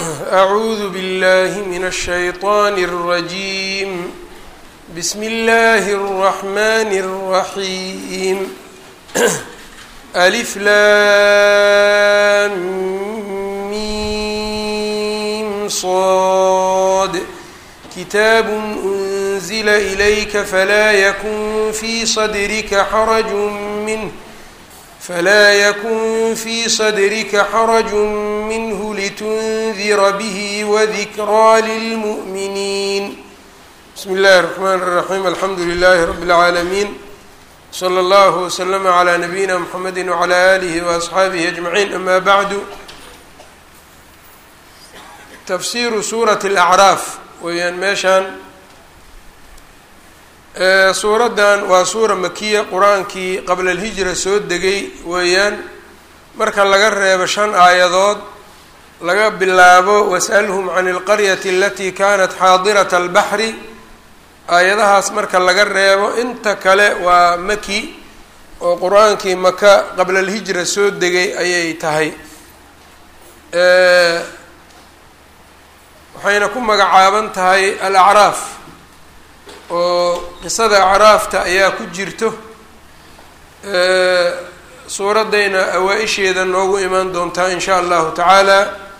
أعوذ بالله من الشيطان الرجيم بسم الله الرحمن الرحيم ألف لام ميم صاد كتاب أنزل إليك فلا يكن في صدرك حرج منه فلا يكن في صدرك حرج منه لتنذر به وذكرى للمؤمنين بسم الله الرحمن الرحيم الحمد لله رب العالمين صلى الله وسلم على نبينا محمد وعلى آله وأصxaabihi أجمعين أما بعد تfsiru suuraة الأعراaf weeyaan meeshaan suuraddan waa suura makiya qur-aankii qabla alhijra soo degay weeyaan marka laga reebo shan aayadood laga bilaabo wasأlhm can اlqaryati alati kanat xaadirat اlbaxri aayadahaas marka laga reebo inta kale waa maki oo qur-aankii maka qabla alhijra soo degay ayay tahay waxayna ku magacaaban tahay alacraaf oo qisada acraafta ayaa ku jirto suuraddayna awaa-isheeda noogu imaan doontaa in sha allahu tacaala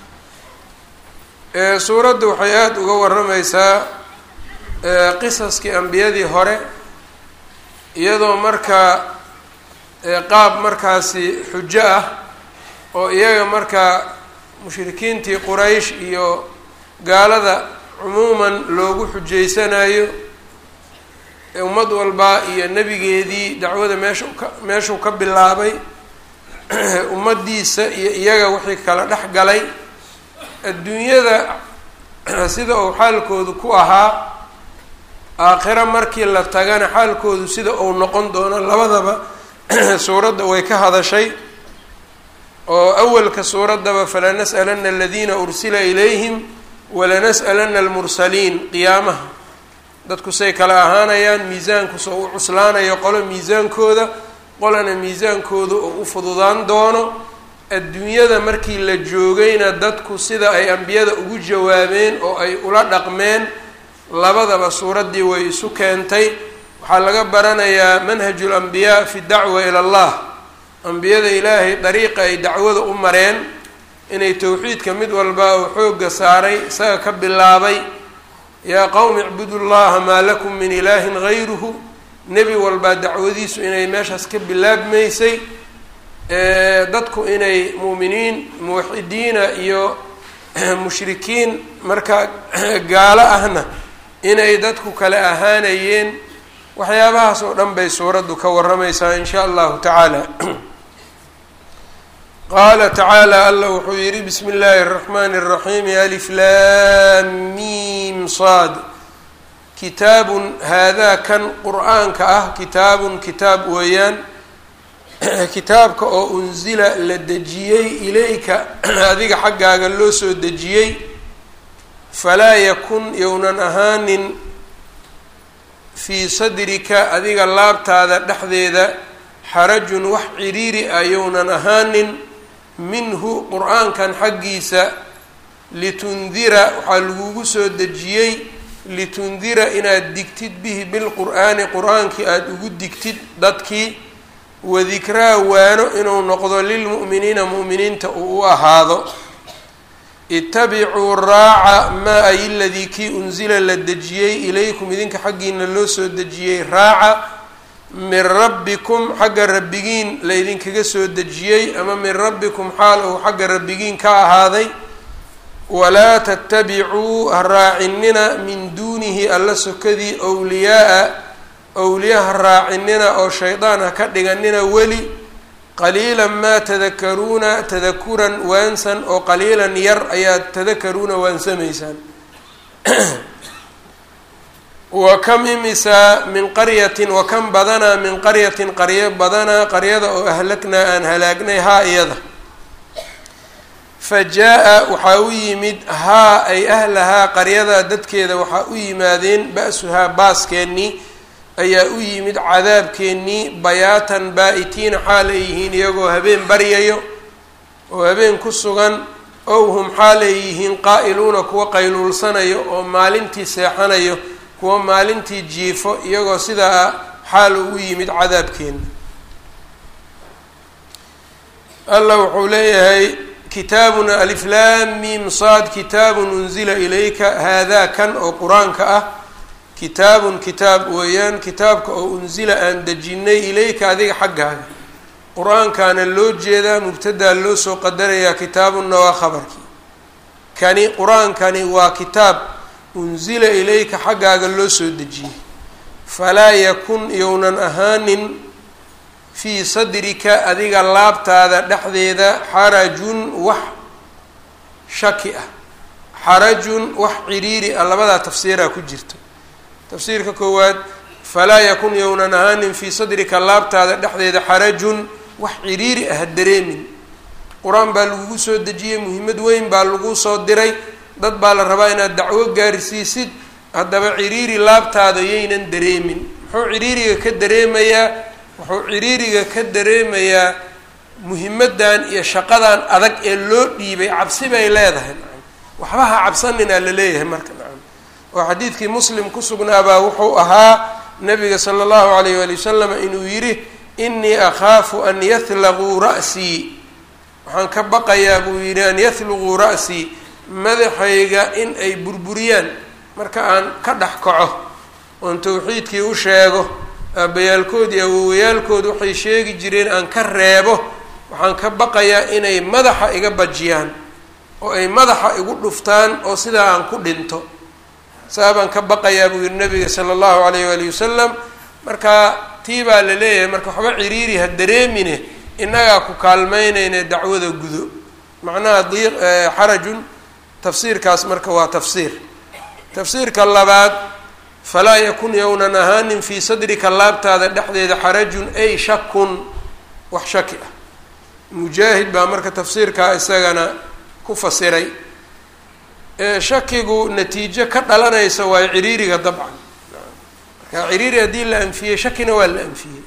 suuradda waxay aada uga warrameysaa qisaskii ambiyadii hore iyadoo markaa qaab markaasi xujo ah oo iyaga markaa mushrikiintii quraysh iyo gaalada cumuuman loogu xujeysanayo ummad walba iyo nebigeedii dacwada meesha ka meeshuu ka bilaabay ummaddiisa iyo iyaga wixii kala dhex galay adduunyada sida uu xaalkoodu ku ahaa aakhiro markii la tagana xaalkoodu sida uu noqon doono labadaba suuradda way ka hadashay oo awalka suuraddaba falanas'alana aladiina ursila ilayhim walanas'alana almursaliin qiyaamaha dadku say kala ahaanayaan miisaanku soo u cuslaanayo qolo miisaankooda qolana miisaankooda oo u fududaan doono adduunyada markii la joogayna dadku sida ay ambiyada ugu jawaabeen oo ay ula dhaqmeen labadaba suuraddii way isu keentay waxaa laga baranayaa manhaju lambiyaa fi dacwa ila allah ambiyada ilaahay dariiqa ay dacwada u mareen inay towxiidka mid walba uu xoogga saaray isaga ka bilaabay yaa qowmi icbudu llaha maa lakum min ilaahin gayruhu nebi walbaa dacwadiisu inay meeshaas ka bilaabmaysay dadku inay muuminiin muwaxidiina iyo mushrikiin markaa gaalo ahna inay dadku kale ahaanayeen waxyaabahaas oo dhan bay suuraddu ka warramaysaa in sha allahu tacaala qaala tacaala alla wuxuu yihi bismi illaahi الraxmani الraxiim alif lam mim sad kitaabun haadaa kan qur-aanka ah kitaabun kitaab weeyaan kitaabka oo unsila la dejiyey ilayka adiga xaggaaga loo soo dejiyey falaa yakun yownan ahaanin fii sadrika adiga laabtaada dhexdeeda xarajun wax ciriiri ah yownan ahaanin minhu qur-aankan xaggiisa litundira waxaa lagugu soo dejiyey litundira inaad digtid bihi bilqur'aani qur-aankii aada ugu digtid dadkii wadikraa waano inuu noqdo lilmu'miniina mu'miniinta uu u ahaado itabicuu raaca maa ay ladii kii unsila la dejiyey ilaykum idinka xaggiina loo soo dejiyey raaca min rabbikum xagga rabbigiin laydinkaga soo dejiyey ama min rabbikum xaal ou xagga rabbigiin ka ahaaday walaa tatabicuu ha raacinina min duunihi alla sokadii wliyaaa owliya ha raacinina oo shaydaan ha ka dhiganina weli qaliilan maa tadakaruuna tadakuran waansan oo qaliilan yar ayaad tadakaruuna waansamaysaan wa kam imisaa min qaryatin wa kam badanaa min qaryatin qaryo badanaa qaryada oo ahlagnaa aan halaagnay haa iyada fa jaa-a waxaa u yimid haa ay ahlahaa qaryadaa dadkeeda waxaa u yimaadeen ba-suhaa baaskeenii ayaa u yimid cadaabkeennii bayaatan baa-itiina xaal ay yihiin iyagoo habeen baryayo oo habeen ku sugan ow hum xaalay yihiin qaa'iluuna kuwa qayluulsanayo oo maalintii seexanayo kuwa maalintii jiifo iyagoo sidaa xaal ugu yimid cadaabkeena allah wuxuu leeyahay kitaabuna aliflaam mim saad kitaabun unzila ilayka haadaa kan oo qur-aanka ah kitaabun kitaab weeyaan kitaabka oo unsila aan dejinay ilayka adiga xaggaaga qur-aankaana loo jeedaa mubtadaa loo soo qadarayaa kitaabunna waa khabarkii kani qur-aankani waa kitaab unsila ilayka xaggaaga loo soo dejiyey falaa yakun younan ahaanin fii sadrika adiga laabtaada dhexdeeda xarajun wax shaki ah xarajun wax ciriiri ah labadaa tafsiiraa ku jirta tafsiirka koowaad falaa yakun younan ahaanin fii sadrika laabtaada dhexdeeda xarajun wax ciriiri ah dareemin qur-aan baa lagugu soo dejiyey muhiimad weyn baa lagu soo diray dad baa la rabaa inaad dacwo gaarsiisid haddaba ciriiri laabtaada yaynan dareemin muxuu ciriiriga ka dareemayaa wuxuu ciriiriga ka dareemayaa muhimadan iyo shaqadan adag ee loo dhiibay cabsi bay leedahay nacam waxba ha cabsaninaa la leeyahay marka nacam oo xadiidkii muslim ku sugnaabaa wuxuu ahaa nabiga sala allahu alayh waali wasalam inuu yidhi inii akhaafu an yahlaquu ra'sii waxaan ka baqayaa buu yidhi an yahluguu ra'sii madaxayga in ay burburiyaan marka aan ka dhex kaco oon tawxiidkii u sheego aabbayaalkood iyo awowayaalkood waxay sheegi jireen aan ka reebo waxaan ka baqayaa inay madaxa iga bajiyaan oo ay madaxa igu dhuftaan oo sidaa aan ku dhinto saa baan ka baqayaa buu yihi nabiga sala allahu alayh waali wasalam marka tii baa la leeyahay marka waxba ciriiri ha dareemine innagaa ku kaalmeynayne dacwada gudo macnaha diiq xarajun tafsiirkaas marka waa tafsiir tafsiirka labaad falaa yakun yownan ahaanin fii sadrika laabtaada dhexdeeda xarajun ay shakun wax shaki ah mujaahid baa marka tafsiirkaa isagana ku fasiray shakigu natiijo ka dhalanaysa waayo ciriiriga dabcan marka ciriiri haddii la anfiyey shakina waa la anfiyey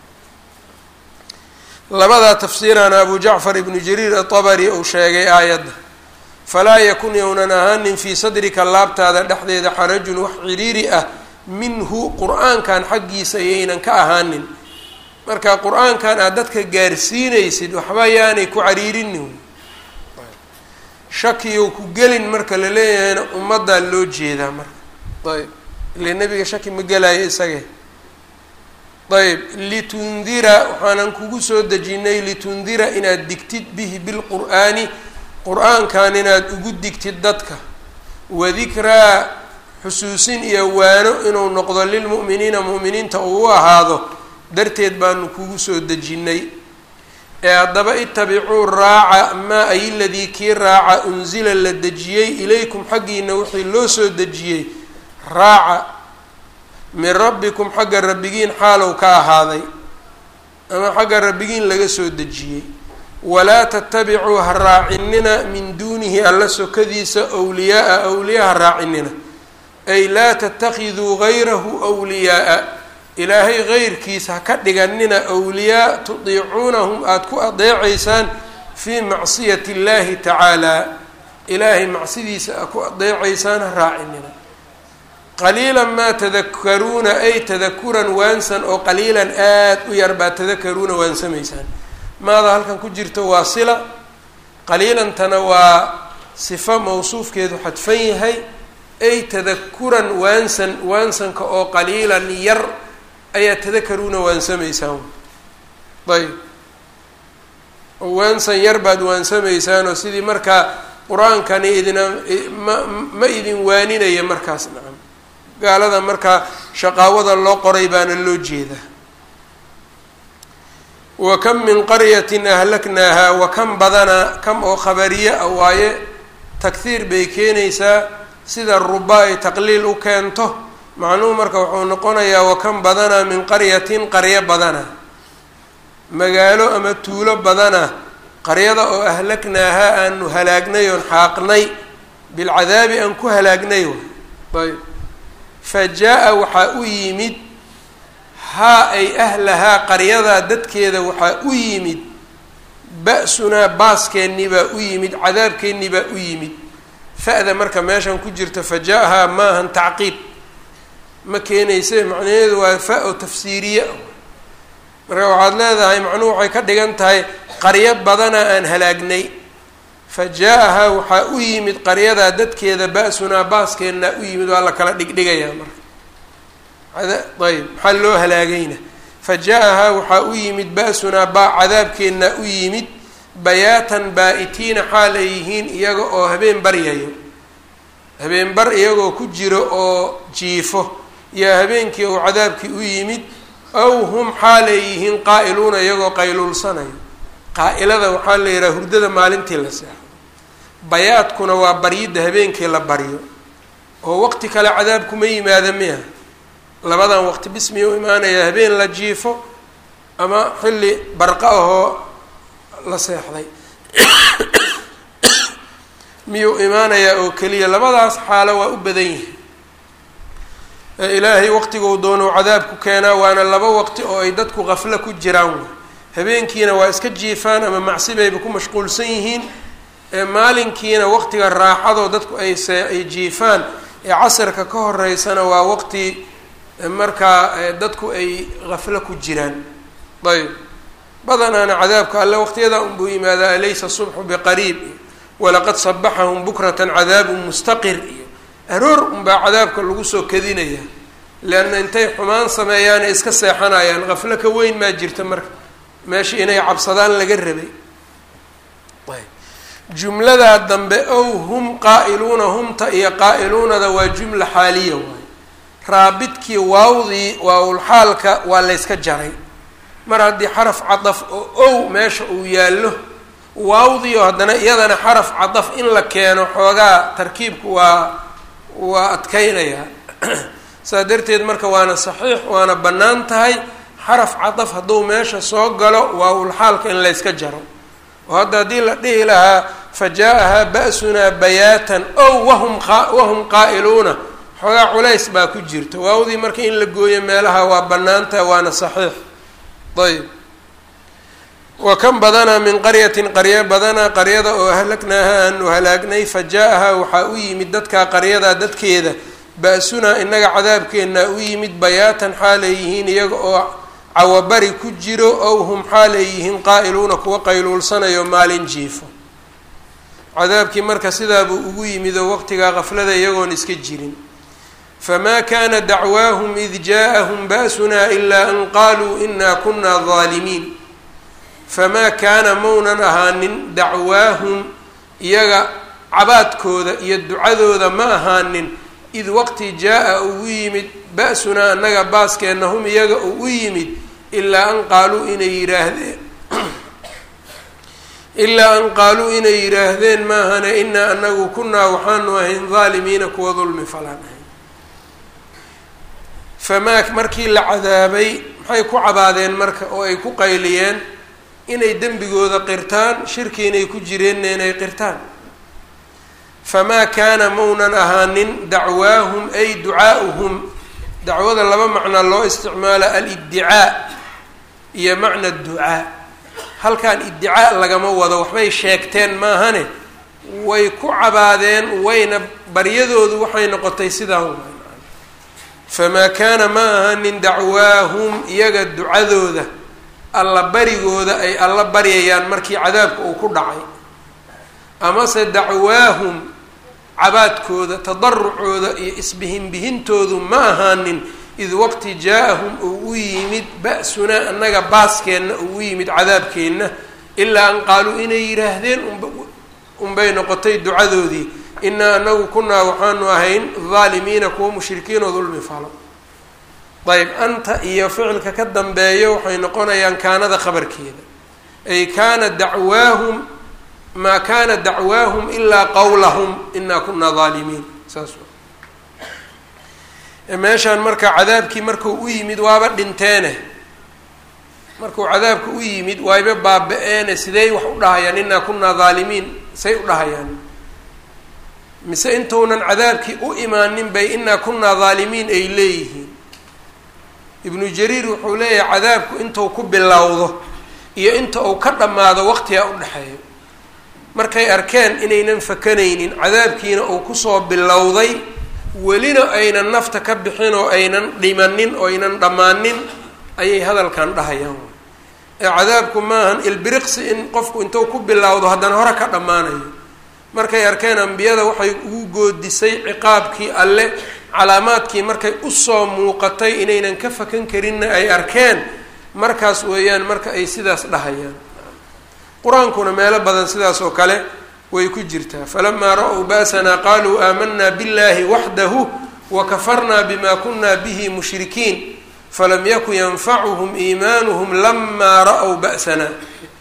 labadaa tafsiirana abu jacfar ibnu jariir atabari uu sheegay aayadda falaa yakun yownan ahaanin fii sadrika laabtaada dhexdeeda xarajun wax ciriiri ah minhu qur-aankan xaggiisa yaynan ka ahaanin marka qur-aankan aad dadka gaarsiinaysid waxba yaanay ku cariirinin shakiyow ku gelin marka la leeyahayna ummaddaa loo jeedaa marka ayb ile nebiga shaki ma gelayo isage ayb litundira waxaanan kugu soo dejinay litundira inaad digtid bihi bilqur'aani qur-aankan inaad ugu digtid dadka wadikraa xusuusin iyo waano inuu noqdo lilmu'miniina mu'miniinta uu u ahaado darteed baanu kugu soo dejinnay ee haddaba itabicuu raaca maa ay ladii kii raaca unsila la dejiyey ilaykum xaggiina wixii loo soo dejiyey raaca min rabbikum xagga rabbigiin xaalow ka ahaaday ama xagga rabbigiin laga soo dejiyey walaa tatabicuu ha raacinina min duunihi alla sokadiisa wliyaaa awliya ha raacinina ay laa tatakiduu gayrahu wliyaaa ilaahay geyrkiisa ha ka dhiganina awliyaa tudiicuunahum aada ku adeecaysaan fii macsiyati اllahi tacaalaa ilaahay macsidiisa a ku adeecaysaan ha raacinina qaliilan maa tadakaruuna ay tadakuran waansan oo qaliilan aada u yar baa tadakaruuna waansamaysaan maada halkan ku jirto waa sila qaliilantana waa sifo mawsuufkeedu xadfan yahay ay tadakuran waansan waansanka oo qaliilan yar ayaa tadakaruuna waansamaysaan ayb oo waansan yar baad waansamaysaan oo sidii markaa qur-aankani idina ma ma idin waaninaya markaas nacam gaalada markaa shaqaawada loo qoray baana loo jeedaa wa kam min qaryatin ahlaknaaha wa kam badana kam oo khabariye ah waaye takhiir bay keenaysaa sida ruba ay taqliil u keento macnuhu marka wuxuu noqonayaa wa kam badana min qaryatin qaryo badana magaalo ama tuulo badana qaryada oo ahlaknaaha aanu halaagnay oon xaaqnay bilcadaabi aan ku halaagnay ayb fa jaa-a waxaa u yimid haa ay ahlahaa qaryadaa dadkeeda waxaa u yimid ba-sunaa baaskeenii baa u yimid cadaabkeennii baa u yimid fa-da marka meeshan ku jirta fa ja-haa maahan tacqiib ma keenayse macnaheedu waa fa oo tafsiiriye marka waxaad leedahay macnuhu waxay ka dhigan tahay qaryo badana aan halaagnay fa jaa-ahaa waxaa u yimid qaryadaa dadkeeda ba-sunaa baaskeenna u yimid waa la kala dhigdhigayaa marka ayb maxaa loo halaagayna fa jaa-ahaa waxaa u yimid ba-sunaa baa cadaabkeenna u yimid bayaatan baa-itiina xaalay yihiin iyaga oo habeen baryayo habeen bar iyagoo ku jiro oo jiifo yaa habeenkii uu cadaabkii u yimid aw hum xaalay yihiin qaa-iluuna iyagoo qayluulsanayo qaa-ilada waxaa la yidhaha hurdada maalintii la seexo bayaadkuna waa baryidda habeenkii la baryo oo waqti kale cadaabkuma yimaada miya labadan waqti bismiya u imaanaya habeen la jiifo ama xilli barqa ahoo la seexday miyuu imaanayaa oo keliya labadaas xaalo waa u badan yihi ilaahay waqtiguu doonou cadaabku keenaa waana laba waqti oo ay dadku qaflo ku jiraan wey habeenkiina waa iska jiifaan ama macsibayba ku mashquulsan yihiin maalinkiina waqtiga raaxadoo dadku ay see ay jiifaan ee casirka ka horeysana waa waqti markaa dadku ay qaflo ku jiraan ayb badanaana cadaabka alle waqtiyada unbuu yimaadaa alaysa subxu biqariib iyo walaqad sabaxahum bukratan cadaabun mustaqir iyo aroor unbaa cadaabka lagu soo kadinaya leanna intay xumaan sameeyaanay iska seexanayaan qaflo ka weyn maa jirta marka meesha inay cabsadaan laga rabay jumladaa dambe ow hum qaa-iluuna humta iyo qaa-iluunada waa jumla xaaliya waay raabidkii waawdii waawlxaalka waa layska jaray mar haddii xaraf cadaf oo ow meesha uu yaallo waawdii oo haddana iyadana xaraf cadaf in la keeno xoogaa tarkiibku waa waa adkeynayaa saa darteed marka waana saxiix waana bannaan tahay xaraf cadaf hadduu meesha soo galo waawlxaalka in layska jaro oo hadda haddii la dhihi lahaa fa jaa-ahaa ba-sunaa bayaatan ow wahum qa wahum qaa-iluuna xoogaa culays baa ku jirta waawdii marka in la gooyo meelaha waa bannaantaha waana saxiix ayb wa kan badanaa min qaryatin qaryo badanaa qaryada oo ahlagnaaha aanu halaagnay fa jaa-ahaa waxaa u yimid dadkaa qaryadaa dadkeeda ba-sunaa inaga cadaabkeennaa u yimid bayaatan xaalay yihiin iyaga oo cawabari ku jiro ow hum xaalay yihiin qaa-iluuna kuwa qayluulsanayo maalin jiifo cadaabkii marka sidaabuu ugu yimid oo waqtigaa qaflada iyagoon iska jirin famaa kaana dacwaahum id jaa-ahum ba-sunaa ilaa an qaaluu inaa kunaa daalimiin famaa kaana maunan ahaanin dacwaahum iyaga cabaadkooda iyo ducadooda ma ahaanin id waqti jaa-a uu u yimid ba-sunaa annaga baaskeenna hum iyaga uu u yimid ilaa an qaaluu inay yidhaahdeen ilaa an qaaluu inay yidhaahdeen maahane inaa anagu kunaa waxaanu ahayn daalimiina kuwa dulmi falaan ahayn famaa markii la cadaabay maxay ku cabaadeen marka oo ay ku qayliyeen inay dembigooda qirtaan shirki inay ku jireenna inay qirtaan famaa kaana maunan ahaanin dacwaahum ay ducaa'uhum dacwada laba macnaa loo isticmaala alidicaa iyo macna ducaa halkan iddicaa lagama wado waxbay sheegteen maahane way ku cabaadeen wayna baryadoodu waxay noqotay sidaan famaa kaana ma ahanin dacwaahum iyaga ducadooda alla barigooda ay alla baryayaan markii cadaabka uu ku dhacay amase dacwaahum cabaadkooda tadarucooda iyo isbihinbihintoodu ma ahaanin id waqti jaa-ahum uu u yimid ba-sunaa annaga baaskeenna uu u yimid cadaabkeenna ilaa an qaaluu inay yidhaahdeen unbay noqotay ducadoodii inaa anagu kunaa waxaanu ahayn daalimiina kuwa mushrikiin oo dulmi falo ayb anta iyo ficilka ka dambeeyo waxay noqonayaan kaanada khabarkeeda ay kaana dacwaahum maa kaana dacwaahum ilaa qawlahum inaa kunaa daalimiin saas meeshaan marka cadaabkii markuu u yimid waaba dhinteene markuu cadaabka u yimid waayba baaba-eene sidey wax u dhahayaan inaa kunaa daalimiin say u dhahayaan mise intuunan cadaabkii u imaanin bay inaa kunaa daalimiin ay leeyihiin ibnu jariir wuxuu leeyahay cadaabku intuu ku bilowdo iyo inta uu ka dhammaado waqtigaa u dhexeeyo markay arkeen inaynan fakanaynin cadaabkiina uu kusoo bilowday welina aynan nafta ka bixin oo aynan dhimanin oo aynan dhammaanin ayay hadalkan dhahayaan ee cadaabku maahan ilbiriqsi in qofku intuu ku bilowdo haddana hore ka dhammaanayo markay arkeen ambiyada waxay ugu goodisay ciqaabkii alle calaamaadkii markay usoo muuqatay inaynan ka fakan karinna ay arkeen markaas weeyaan marka ay sidaas dhahayaan qur-aankuna meelo badan sidaas oo kale way ku jirtaa falamaa ra-w ba'sanaa qaaluu aamanaa biاllahi waxdahu wakafarnaa bima kuna bihi mushrikiin falam yakun yanfacuhum iimaanuhum lamaa ra-w ba'sanaa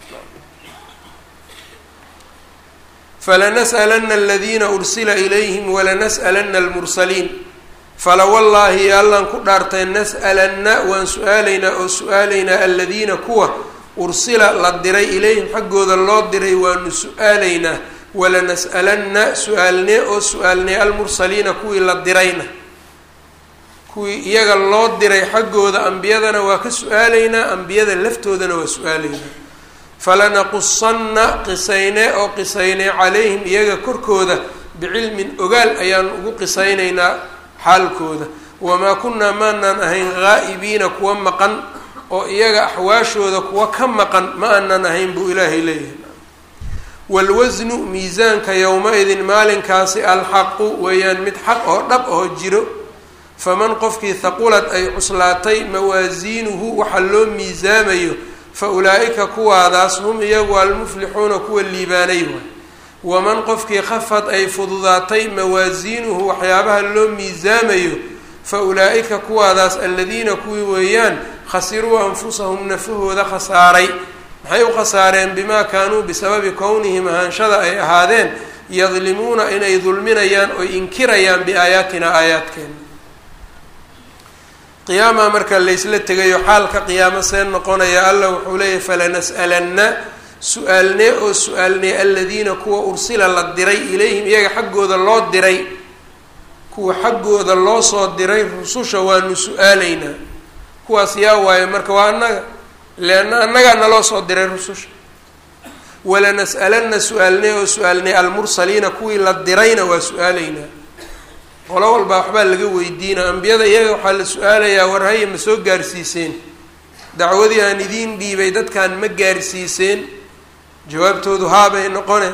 falanas'alana aladiina ursila ilayhim walanas'alana almursaliin fala wallaahi allaan ku dhaartay nas'alanna waan su-aalaynaa oo su-aalaynaa aladiina kuwa ursila la diray ilayhim xaggooda loo diray waanu su-aalaynaa walanas'alanna su-aalnee oo su-aalnee almursaliina kuwii la dirayna kuwii iyaga loo diray xaggooda ambiyadana waa ka su-aalaynaa ambiyada laftoodana waa su-aalaynaa falanaqusanna qisaynee oo qisaynee calayhim iyaga korkooda bicilmin ogaal ayaan ugu qisaynaynaa xaalkooda wamaa kunnaa maanaan ahayn haa'ibiina kuwa maqan oo iyaga axwaashooda kuwa ka maqan ma aanan ahayn buu ilaahay leeyahay waalwasnu miisaanka yowma-idin maalinkaasi alxaqu weeyaan mid xaq oo dhab oo jiro faman qofkii haqulad ay cuslaatay mawaasiinuhu waxa loo miisaamayo fa ulaa'ika kuwaadaas hum iyagu almuflixuuna kuwa liibaanay waay waman qofkii khafad ay fududaatay mawaasiinuhu waxyaabaha loo miisaamayo fa ulaa'ika kuwaadaas aladiina kuwii weeyaan khasiruu anfusahum nafahooda khasaaray maxay u khasaareen bimaa kaanuu bisababi kownihim ahaanshada ay ahaadeen yadlimuuna inay dulminayaan oy inkirayaan biaayaatina aayaadkeena qiyaama marka laysla tegayo xaalka qiyaamo see noqonaya allah wuxuu leeyahy falanas'alanna su-aalnee oo su-aalnee aladiina kuwa ursila la diray ilayhim iyaga xaggooda loo diray kuwa xaggooda loo soo diray rususha waanu su-aalaynaa kuwaas yaa waayo marka waa annaga leanna annagaa naloo soo diray rususha walanas'alanna su-aalnee oo su-aalnee almursaliina kuwii la dirayna waa su-aalaynaa qolo walbaa waxbaa laga weydiina ambiyada iyaga waxaa la su-aalayaa war haye ma soo gaarsiiseen dacwadii aan idiin dhiibay dadkan ma gaarsiiseen jawaabtoodu haabay noqone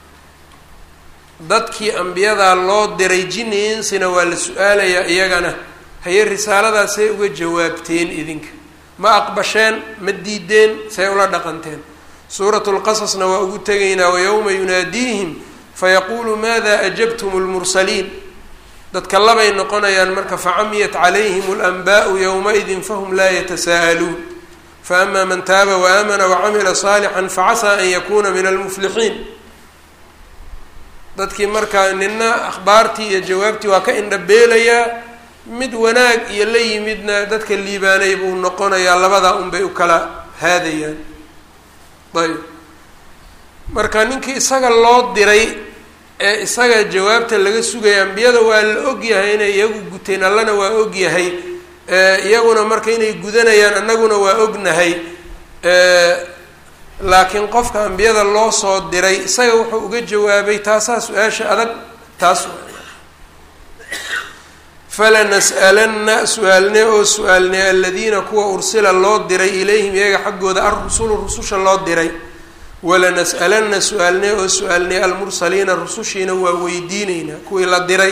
dadkii ambiyadaa loo diray jinni insina waa la su-aalayaa iyagana haye risaaladaasay uga jawaabteen idinka ma aqbasheen ma diideen say ula dhaqanteen suuratu lqasasna waa ugu tegaynaa wayowma yunaadiihim fayaquulu maada ajabtum lmursaliin dadka labay noqonayaan marka facamiyat calayhim alanbaau yowmaidin fahum laa yatasaa'aluun faama man taaba waamana wacamila saalixan facasaa an yakuuna min almuflixiin dadkii markaa nina akhbaartii iyo jawaabtii waa ka indhabeelayaa mid wanaag iyo la yimidna dadka liibaanay buu noqonayaa labadaa unbay u kala haadayaan ayb marka ninkii isaga loo diray ee isaga jawaabta laga sugaya ambiyada waa la ogyahay inay iyagu guteen allana waa ogyahay iyaguna marka inay gudanayaan annaguna waa ognahay laakiin qofka ambiyada loo soo diray isaga wuxuu uga jawaabay taasaa su-aasha adag taas falanas'alanna su-aalnee oo su-aalnee aladiina kuwa ursila loo diray ilayhim iyaga xaggooda alrusulu rususha loo diray walanas'alanna su-aalnee oo su-aalnee almursaliina rusushiina waa weydiineynaa kuwii la diray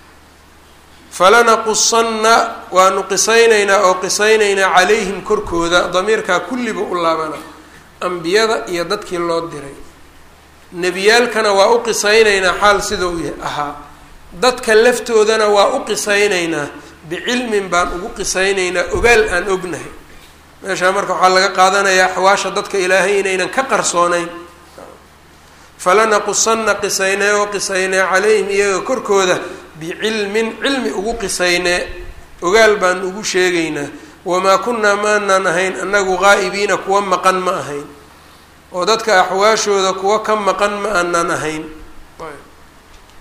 falanaqusanna waanu qisaynaynaa oo qisaynaynaa calayhim korkooda damiirkaa kulliba u laabana ambiyada iyo dadkii loo diray nebiyaalkana waa u qisaynaynaa xaal sidau ahaa dadka laftoodana waa u qisaynaynaa bicilmin baan ugu qisaynaynaa ogaal aan ognahay meeshaa marka waxaa laga qaadanayaa axwaasha dadka ilaahay inaynan ka qarsoonayn falanaqusanna qisaynee oo qisaynee calayhim iyaga korkooda bicilmin cilmi ugu qisaynee ogaal baan ugu sheegaynaa wamaa kunnaa maanaan ahayn annagu qaa'ibiina kuwa maqan ma ahayn oo dadka axwaashooda kuwa ka maqan ma aanan ahayn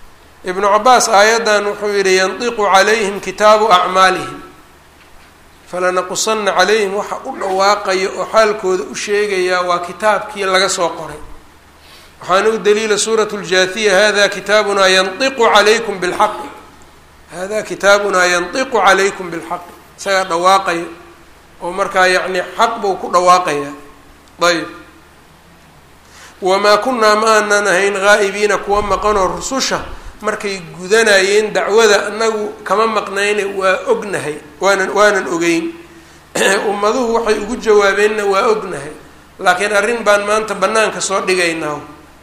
ibnu cabaas aayaddan wuxuu yidhi yandiqu calayhim kitaabu acmaalihim falanaqusanna calayhim waxa u dhawaaqaya oo xaalkooda u sheegayaa waa kitaabkii laga soo qoray waxaana u daliila suuratu ljaathiya hada kitaabunaa yantiqu calaykum bilxaqi hada kitaabunaa yantiqu calaykum bilxaqi isagaa dhawaaqaya oo markaa yacni xaq buu ku dhawaaqaya ayb wamaa kunaa ma aanan ahayn haa'ibiina kuwa maqanoo rususha markay gudanayeen dacwada anagu kama maqnayne waa ognahay waanan waanan ogeyn ummaduhu waxay ugu jawaabeenna waa ognahay laakiin arrin baan maanta bannaanka soo dhigaynaa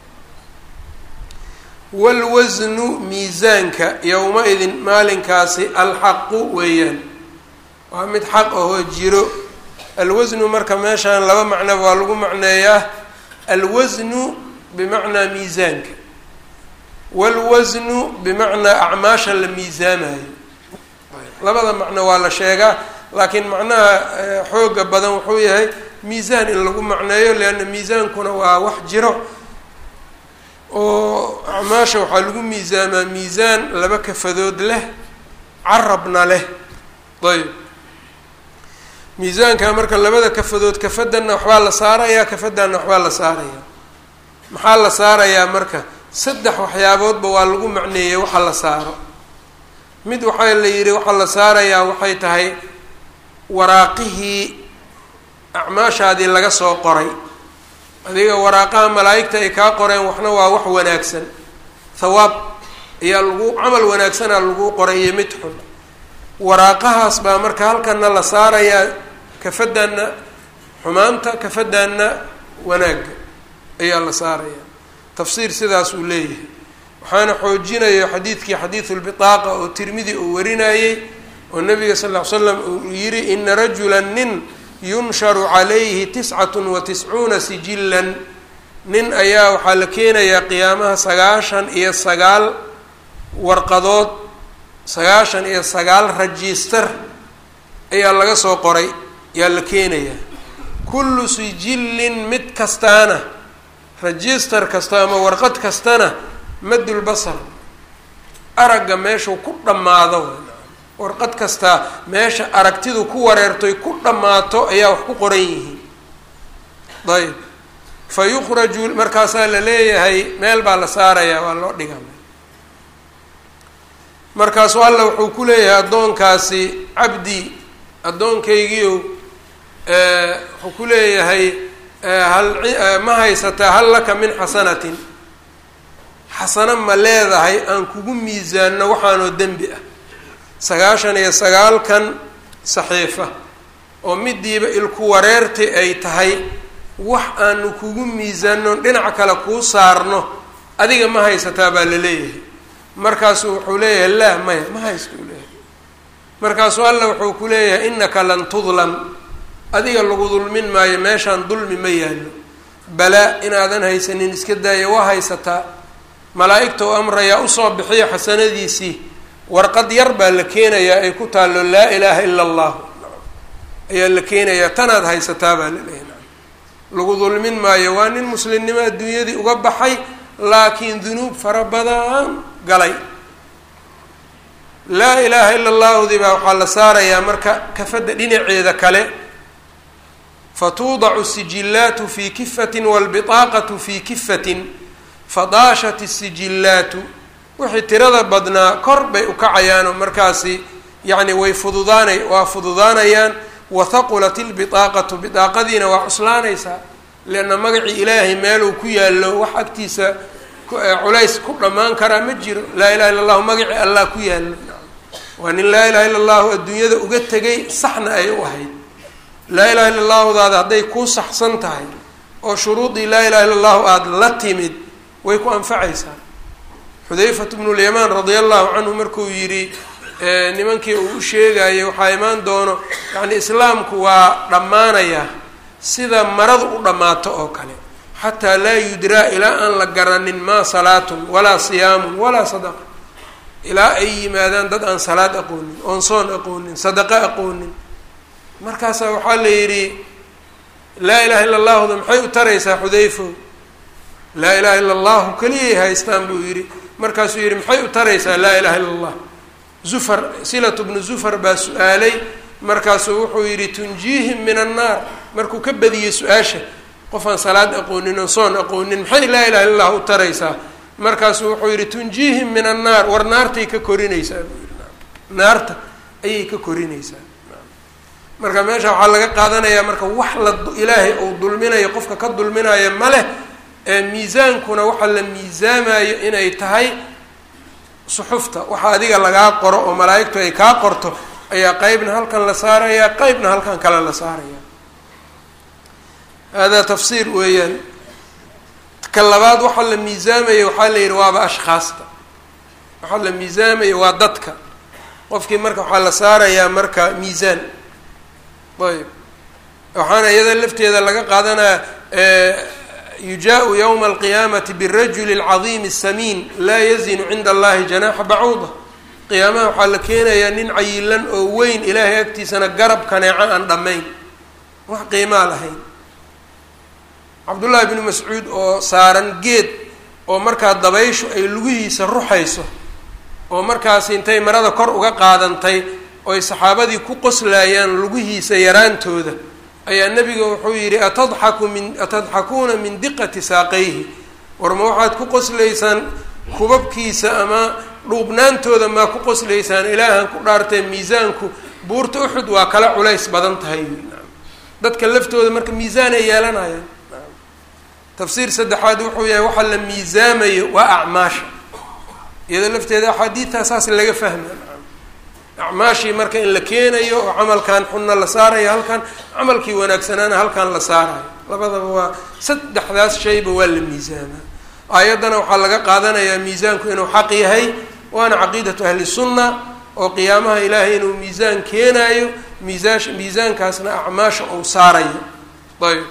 walwasnu miisaanka yowma-idin maalinkaasi alxaqu weeyaan waa mid xaq ahoo jiro alwasnu marka meeshaan laba macnoba waa lagu macneeyaa alwasnu bimacnaa miisaanka walwasnu bimacnaa acmaasha la miisaamayo labada macno waa la sheegaa laakiin macnaha xooga badan wuxuu yahay miisaan in lagu macneeyo leanna miisaankuna waa wax jiro oo acmaasha waxaa lagu miisaamaa miisaan laba kafadood leh carabna leh ayb miisaanka marka labada kafadood kafadanna waxbaa la saarayaa kafadanna waxbaa la saarayaa maxaa la saarayaa marka saddex waxyaaboodba waa lagu macneeyey waxa la saaro mid waxaa la yidhi waxaa la saarayaa waxay tahay waraaqihii acmaashaadii laga soo qoray adiga waraaqaha malaa'igta ay kaa qoreen waxna waa wax wanaagsan thawaab ayaa lagu camal wanaagsanaa lagu qoray iyo mid xun waraaqahaas baa marka halkana la saarayaa kafadanna xumaanta kafadanna wanaagga ayaa la saarayaa tafsiir sidaas uu leeyahay waxaana xoojinayo xadiidkii xadiidulbitaaqa oo tirmidi uu warinayey oo nabiga sal ll ly slam uu yidhi ina rajula nin yunsharu calayhi tiscatun wa tiscuuna sijilan nin ayaa waxaa la keenayaa qiyaamaha sagaashan iyo sagaal warqadood sagaashan iyo sagaal rajister ayaa laga soo qoray yaa la keenayaa kullu sijillin mid kastaana register kasta ama warqad kastana madul basar aragga meeshuu ku dhammaado warqad kastaa meesha aragtidu ku wareertoy ku dhammaato ayaa wax ku qoran yihiin ayb fa yukhraju markaasaa la leeyahay meel baa la saarayaa waa loo dhigaa markaasu alla wuxuu ku leeyahay addoonkaasi cabdi addoonkaygiiow wuxuu ku leeyahay hal ma haysataa hal laka min xasanatin xasano ma leedahay aan kugu miisaanno waxaanoo dembi ah sagaashan iyo sagaalkan saxiifa oo midiiba ilku wareerti ay tahay wax aanu kugu miisaanno dhinac kale kuu saarno adiga ma haysataa baa la leeyahay markaasuu wuxuu leeyahay laa maya ma haysto u leeyahay markaasuu alla wuxuu ku leeyahay innaka lan tudlam adiga lagu dulmin maayo meeshaan dulmi ma yaallo balaa inaadan haysanin iska daaya waa haysataa malaa'igta u amrayaa usoo bixiya xasanadiisii warqad yar baa la keenayaa ay ku taallo laa ilaaha ila allah ayaa la keenayaa tanaad haysataa baa la leeyahay lagu dulmin maayo waa nin muslimnimo adduunyadii uga baxay laakiin dunuub fara badan galay laa ilaaha ila allahudii baa waxaa la saarayaa marka kafadda dhinaceeda kale fatuudacu sijillaatu fii kifatin waalbitaaqatu fii kifatin fadaashat isijillaatu wixii tirada badnaa kor bay ukacayaanoo markaasi yacni way fududaanay waa fududaanayaan wathaqulat ilbitaaqatu bitaaqadiina waa cuslaanaysaa leanna magacii ilaahay meeluu ku yaallo wax agtiisa culays ku dhammaan karaa ma jiro laa ilaha illa allahu magacii allah ku yaallo waa nin laa ilaha illa allahu adduunyada uga tegay saxna ay u ahayd laa ilaha illa allahudaada hadday kuu saxsan tahay oo shuruudii laa ilaha illa allahu aada la timid way ku anfacaysaa xudayfat bnu lyamaan radia allahu canhu markuu yidhi nimankii uu u sheegayay waxaa imaan doono yacni islaamku waa dhammaanayaa sida maradu u dhammaato oo kale xataa laa yudraa ilaa aan la garanin maa salaatun walaa siyaamun walaa sadaqa ilaa ay yimaadaan dad aan salaad aqoonin oon soon aqoonin sadaqo aqoonin markaasaa waxaa la yidhi laa ilaha illa allahuda maxay u taraysaa xudayfo laa ilaha illa allahu keliyay haystaan buu yidhi markaasuu yidhi maxay u taraysaa laa ilaha illa allah zufar silatu bnu zufar baa su-aalay markaasuu wuxuu yidhi tunjiihim min annaar markuu ka badiyey su-aasha qofaan salaad aqoonin oo soon aqoonin maxay laa ilaha illa allah u taraysaa markaasuu wuxuu yidhi tunjiihim min annaar war naartay ka korinaysaa buu yidhi naarta ayay ka korinaysaa marka meesha waxaa laga qaadanayaa marka wax la ilaahay uu dulminayo qofka ka dulminayo ma leh ee miisaankuna waxaa la miisaamayo inay tahay suxufta waxa adiga lagaa qoro oo malaa'igtu ay kaa qorto ayaa qeybna halkan la saarayaa qeybna halkan kale la saaraya hada tafsiir weeyaan ka labaad waxaa la miisaamaya waxaa la yidhi waaba ashkhaasta waxaa la miisaamaya waa dadka qofkii marka waxaa la saarayaa marka miisaan ayb waxaana iyada lafteeda laga qaadanaya yujaءu ywma alqiyaamati birajuli اlcadiimi الsamiin laa yazinu cinda allahi janaxa bacuuda qiyaamaha waxaa la keenayaa nin cayilan oo weyn ilaahay agtiisana garab kaneeco aan dhammayn wax qiimaa lahayn cabdullaahi bnu mascuud oo saaran geed oo markaa dabayshu ay lugihiisa ruxayso oo markaas intay marada kor uga qaadantay oy saxaabadii ku qoslayaan lugihiisa yaraantooda ayaa nebiga wuxuu yidhi atadxaku min atadxakuuna min diqati saaqayhi war ma waxaad ku qoslaysaan kubabkiisa ama dhuubnaantooda maa ku qoslaysaan ilaahan ku dhaartee miisaanku buurta uxud waa kala culays badan tahay dadka laftooda marka miisaan ay yeelanayaan tafsiir saddexaad wuxuu yahay waxaa la miisaamayo waa acmaasha iyadoo lafteeda axaadiidtaa saas laga fahma acmaashii marka in la keenayo oo camalkan xunna la saarayo halkan camalkii wanaagsanaana halkan la saarayo labadaba waa saddexdaas shayba waa la miisaamaa aayaddana waxaa laga qaadanayaa miisaanku inuu xaq yahay waana caqiidatu ahli sunna oo qiyaamaha ilaahay inuu miisaan keenaayo miisaash miisaankaasna acmaasha uu saarayo ayb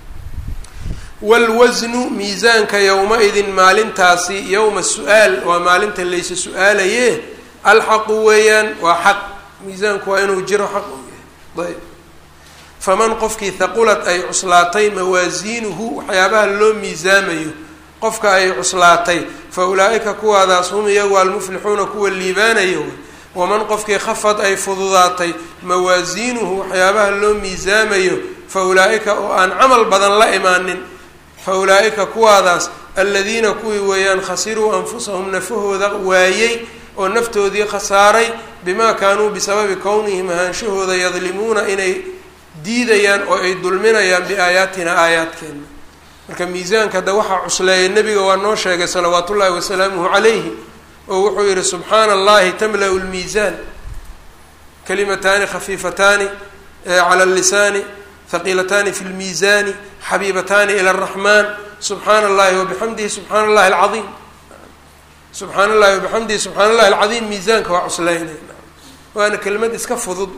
wlwasnu miisaanka yowma-idin maalintaasi yowma su-aal waa maalinta laysa su-aalaye alxaqu weeyaan waa xaq miisaanku waa inuu jiro xaq uu yahay ayb faman qofkii haqulad ay cuslaatay mawaasiinuhu waxyaabaha loo miisaamayo qofka ay cuslaatay fa ulaa-ika kuwaadaas hum iyagu almuflixuuna kuwa liibaanayo waman qofkii khafad ay fududaatay mawaasiinuhu waxyaabaha loo miisaamayo fa ulaa-ika oo aan camal badan la imaanin fa ulaa-ika kuwaadaas aladiina kuwii weeyaan khasiruu anfusahum nafahooda waayey oo naftoodii khasaaray bimaa kaanuu bisababi kownihim ahaanshahooda yadlimuuna inay diidayaan oo ay dulminayaan biaayaatina aayaadkeena marka miisaanka hadda waxaa cusleeya nebiga waa noo sheegay salawaat ullaahi wasalaamuhu calayhi oo wuxuu yihi subxaana allahi tamla-u lmiisaan kalimataani khafiifataani cala lisaani haqiilataani fi lmiisaani xabiibataani ila araxmaan subxaana allahi wabixamdihi subxaana allahi alcaiim subxaana allahi wabixamdihi subxaana allahi alcadiim miisaanka waa cuslaynayna waana kelimad iska fudud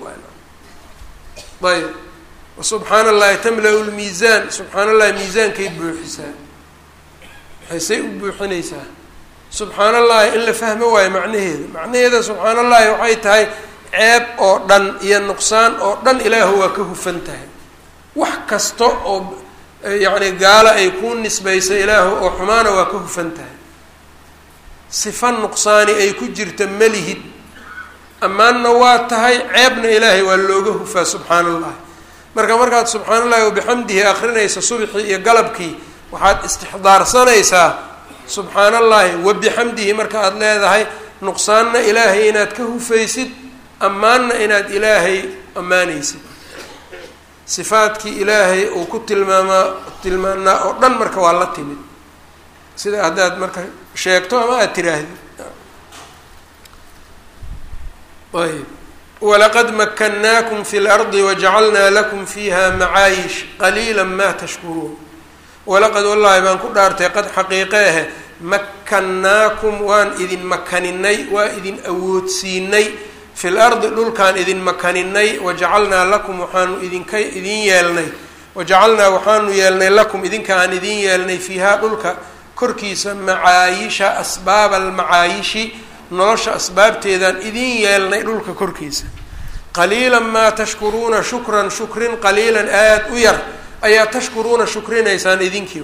ayb subxaana allahi tamla-u lmiisaan subxaana allahi miisaankay buuxisaa maxaysay u buuxinaysaa subxaana allahi in la fahmo waayo macnaheeda macnaheeda subxaana allahi waxay tahay ceeb oo dhan iyo nuqsaan oo dhan ilaahu waa ka hufan tahay wax kasta oo yacni gaalo ay kuu nisbaysa ilaahu oo xumaana waa ka hufan tahay sifa nuqsaani ay ku jirta malihid ammaanna waa tahay ceebna ilaahay waa looga hufaa subxaana allahi marka markaad subxaana allahi wabixamdihi akrinaysa subxii iyo galabkii waxaad istixdaarsanaysaa subxaana allahi wabixamdihi marka aada leedahay nuqsaanna ilaahay inaad ka hufaysid ammaanna inaad ilaahay ammaanaysid sifaadkii ilaahay uu ku tilmaamaa tilmaanaa oo dhan marka waa la timid sida haddaad marka sheegto ama aada tiraahdid ayb walaqad makannaakum fi lardi wajacalnaa lakum fiiha macaayish qaliila ma tashkuruun walaqad wallaahi baan ku dhaartay qad xaqiiqeehe makkannaakum waan idin makaninay waa idin awoodsiinay fi lardi dhulkaan idin makaninay wajacalnaa lakum waxaanu idinka idin yeelnay wajacalnaa waxaanu yeelnay lakum idinka aan idin yeelnay fiihaa dhulka korkiisa macaayisha asbaaba almacaayishi nolosha asbaabteedaan idin yeelnay dhulka korkiisa qaliilan maa tashkuruuna shukran shukrin qaliilan aada u yar ayaa tashkuruuna shukrinaysaan idinkii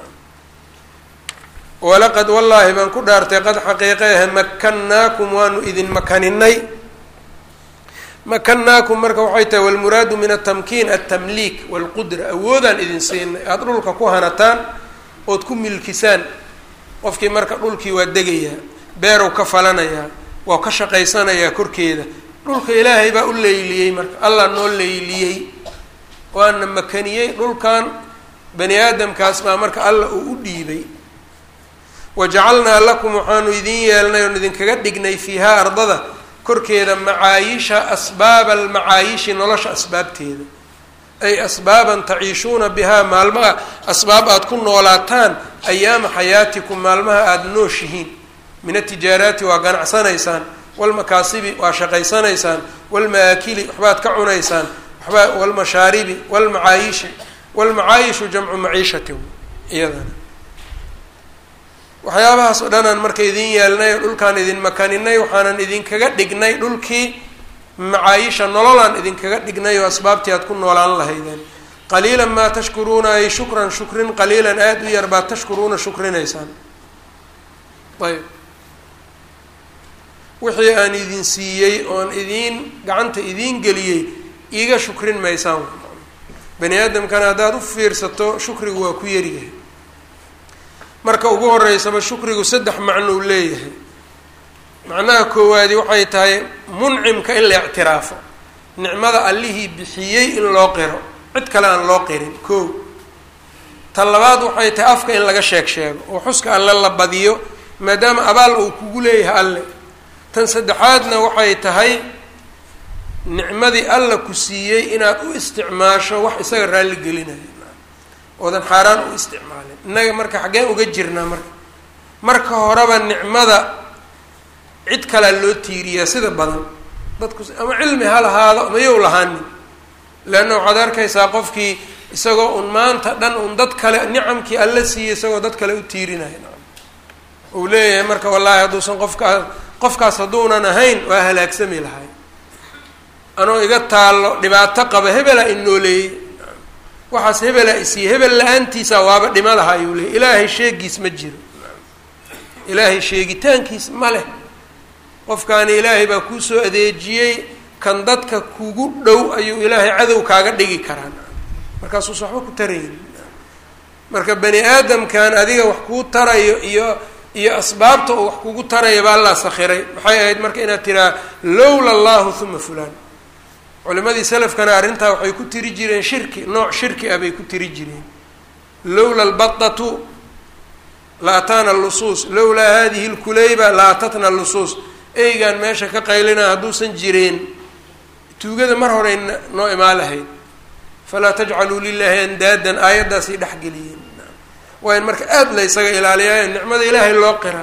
walaqad wallaahi baan ku dhaartay qad xaqiiqeehe makkannaakum waanu idin makaninay makanaakum marka waxay tahay walmuraadu min atamkiin altamliik walqudra awoodaan idin siinay aada dhulka ku hanataan ood ku milkisaan qofkii marka dhulkii waa degayaa beerow ka falanayaa waa ka shaqaysanayaa korkeeda dhulka ilaahay baa u leyliyey marka allah noo leyliyey waana makaniyey dhulkan bani aadamkaas baa marka allah uu u dhiibay wajacalnaa lakum waxaanu idin yeelnay oon idinkaga dhignay fiihaa ardada korkeeda macaayisha asbaaba almacaayishi nolosha asbaabteeda ay asbaaban taciishuuna bihaa maalmaha asbaab aada ku noolaataan ayaama xayaatikum maalmaha aada nooshihiin min atijaaraati waa ganacsanaysaan walmakaasibi waa shaqaysanaysaan walmaakili waxbaad ka cunaysaan waxbaa walmashaaribi walmacaayishi walmacaayishu jamcu maciishati iyadana waxyaabahaas oo dhan aan marka idin yeelnay oo dhulkaan idin makaninay waxaanan idinkaga dhignay dhulkii macaayisha nololaan idinkaga dhignay oo asbaabtii aad ku noolaan lahaydeen qaliilan maa tashkuruuna ay shukran shukrin qaliilan aada u yar baad tashkuruuna shukrinaysaan ayb wixii aan idin siiyey oon idiin gacanta idiin geliyey iiga shukrin maysaan bani aadamkana haddaad u fiirsato shukrigu waa ku yaryahay marka ugu horeysaba shukrigu saddex macno uu leeyahay macnaha koowaadi waxay tahay muncimka in la ictiraafo nicmada allihii bixiyey in loo qiro cid kale aan loo qirin koo ta labaad waxay tahay afka in laga sheeg sheego oo xuska alle la badiyo maadaama abaal uu kugu leeyahay alle tan saddexaadna waxay tahay nicmadii alla ku siiyey inaad u isticmaasho wax isaga raalli gelinayo oodan xaaraan u isticmaalin innaga marka xaggeen uga jirnaa marka marka horeba nicmada cid kalea loo tiiriyaa sida badan dadku ama cilmi ha lahaado ama yow lahaanin leanna waxaad arkaysaa qofkii isagoo un maanta dhan un dad kale nicamkii alla siiyey isagoo dad kale u tiirinaya uu leeyahay marka wallaahi hadduusan qofkaas qofkaas hadduunan ahayn waa halaagsami lahay anoo iga taallo dhibaato qaba hebelaa inooleeyey waxaas hebelaa isiiye hebel la-aantiisa waaba dhima laha ayuu leeyay ilaahay sheegiis ma jiro ilaahay sheegitaankiis ma leh qofkaani ilaahay baa kuu soo adeejiyey kan dadka kugu dhow ayuu ilaahay cadow kaaga dhigi karaa markaasuusa waxba ku tarayn marka bani aadamkan adiga wax kuu tarayo iyo iyo asbaabta oo wax kugu taraya baa allaa sakhiray maxay ahayd marka inaad tiraa lowla allahu huma fulaan culimadii salafkana arrintaa waxay ku tiri jireen shirki nooc shirki ah bay ku tiri jireen lowla albatatu la ataana lusuus lowlaa hadihi lkuleyba la atatna lusuus eygaan meesha ka qaylina hadduusan jireen tuugada mar horey noo imaa lahayd falaa tajcaluu lilaahi andaadan aayaddaasay dhexgeliyeen waa in marka aada la ysaga ilaaliyaa nicmada ilaahay loo qiraa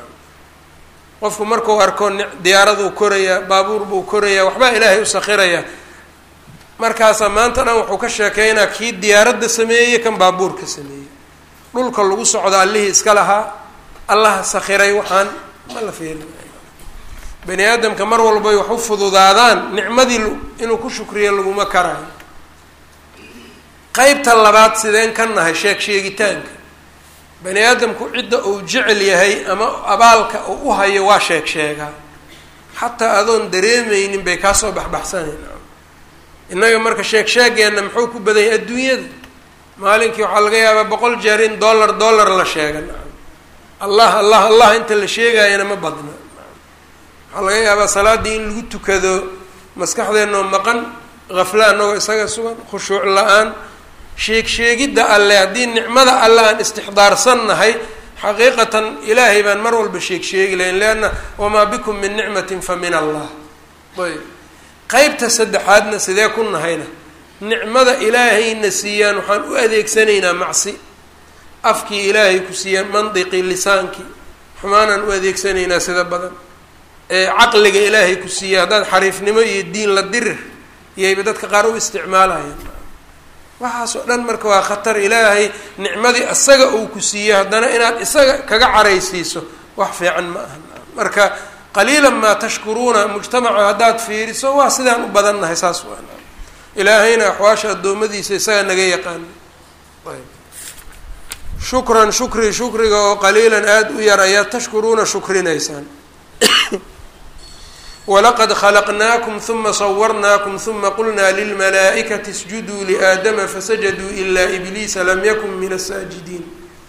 qofku markuu arko diyaaraduu korayaa baabuur buu korayaa waxbaa ilaahay u sakhirayaa markaasaa maanta dhan wuxuu ka sheekeynaa kii diyaaradda sameeyey kan baabuurka sameeyey dhulka lagu socdo allihii iska lahaa allaha sakhiray waxaan ma la fiirin bani aadamka mar walbay wax u fududaadaan nicmadii inuu ku shukriyo laguma karaayo qeybta labaad sideen ka nahay sheeg sheegitaanka bani aadamku cidda uu jecel yahay ama abaalka uu u hayo waa sheeg sheegaa xataa adoon dareemeynin bay kaasoo baxbaxsanayn innaga marka sheeg sheegeenna muxuu ku badan yahay adduunyada maalinkii waxaa laga yaabaa boqol jeer in dollar dollar la sheega allah allah allah inta la sheegayana ma badna waxaa laga yaabaa salaaddii in lagu tukado maskaxdeennoo maqan hafla anagoo isaga sugan khushuuc la-aan sheeg sheegidda alle haddii nicmada alle aan istixdaarsannahay xaqiiqatan ilaahay baan mar walba sheeg sheegi lahayn leanna wamaa bikum min nicmatin fa min allah ayb qeybta saddexaadna sidee ku nahayna nicmada ilaahayna siiyaan waxaan u adeegsanaynaa macsi afkii ilaahay ku siiyaan mandiqii lisaankii xumaanaan u adeegsanaynaa sida badan ee caqliga ilaahay ku siiya haddaad xariifnimo iyo diin la dirir iyayba dadka qaar u isticmaalayaan waxaas oo dhan marka waa khatar ilaahay nicmadii isaga uu ku siiyey haddana inaad isaga kaga caraysiiso wax fiican ma aha marka qaliilan maa tashkuruuna mujtamaca haddaad fiiriso waa sidaan u badannahay saas waa ilaahayna axwaasha addoommadiisa isaga naga yaqaana shukran shukri shukriga oo qaliilan aada u yar ayaad tashkuruuna shukrinaysaan walaqad khalaqnaakum huma sawarnaakum huma qulnaa lilmalaa'ikati isjuduu liaadama fasajaduu ilaa ibliisa lam yakun min asaajidiin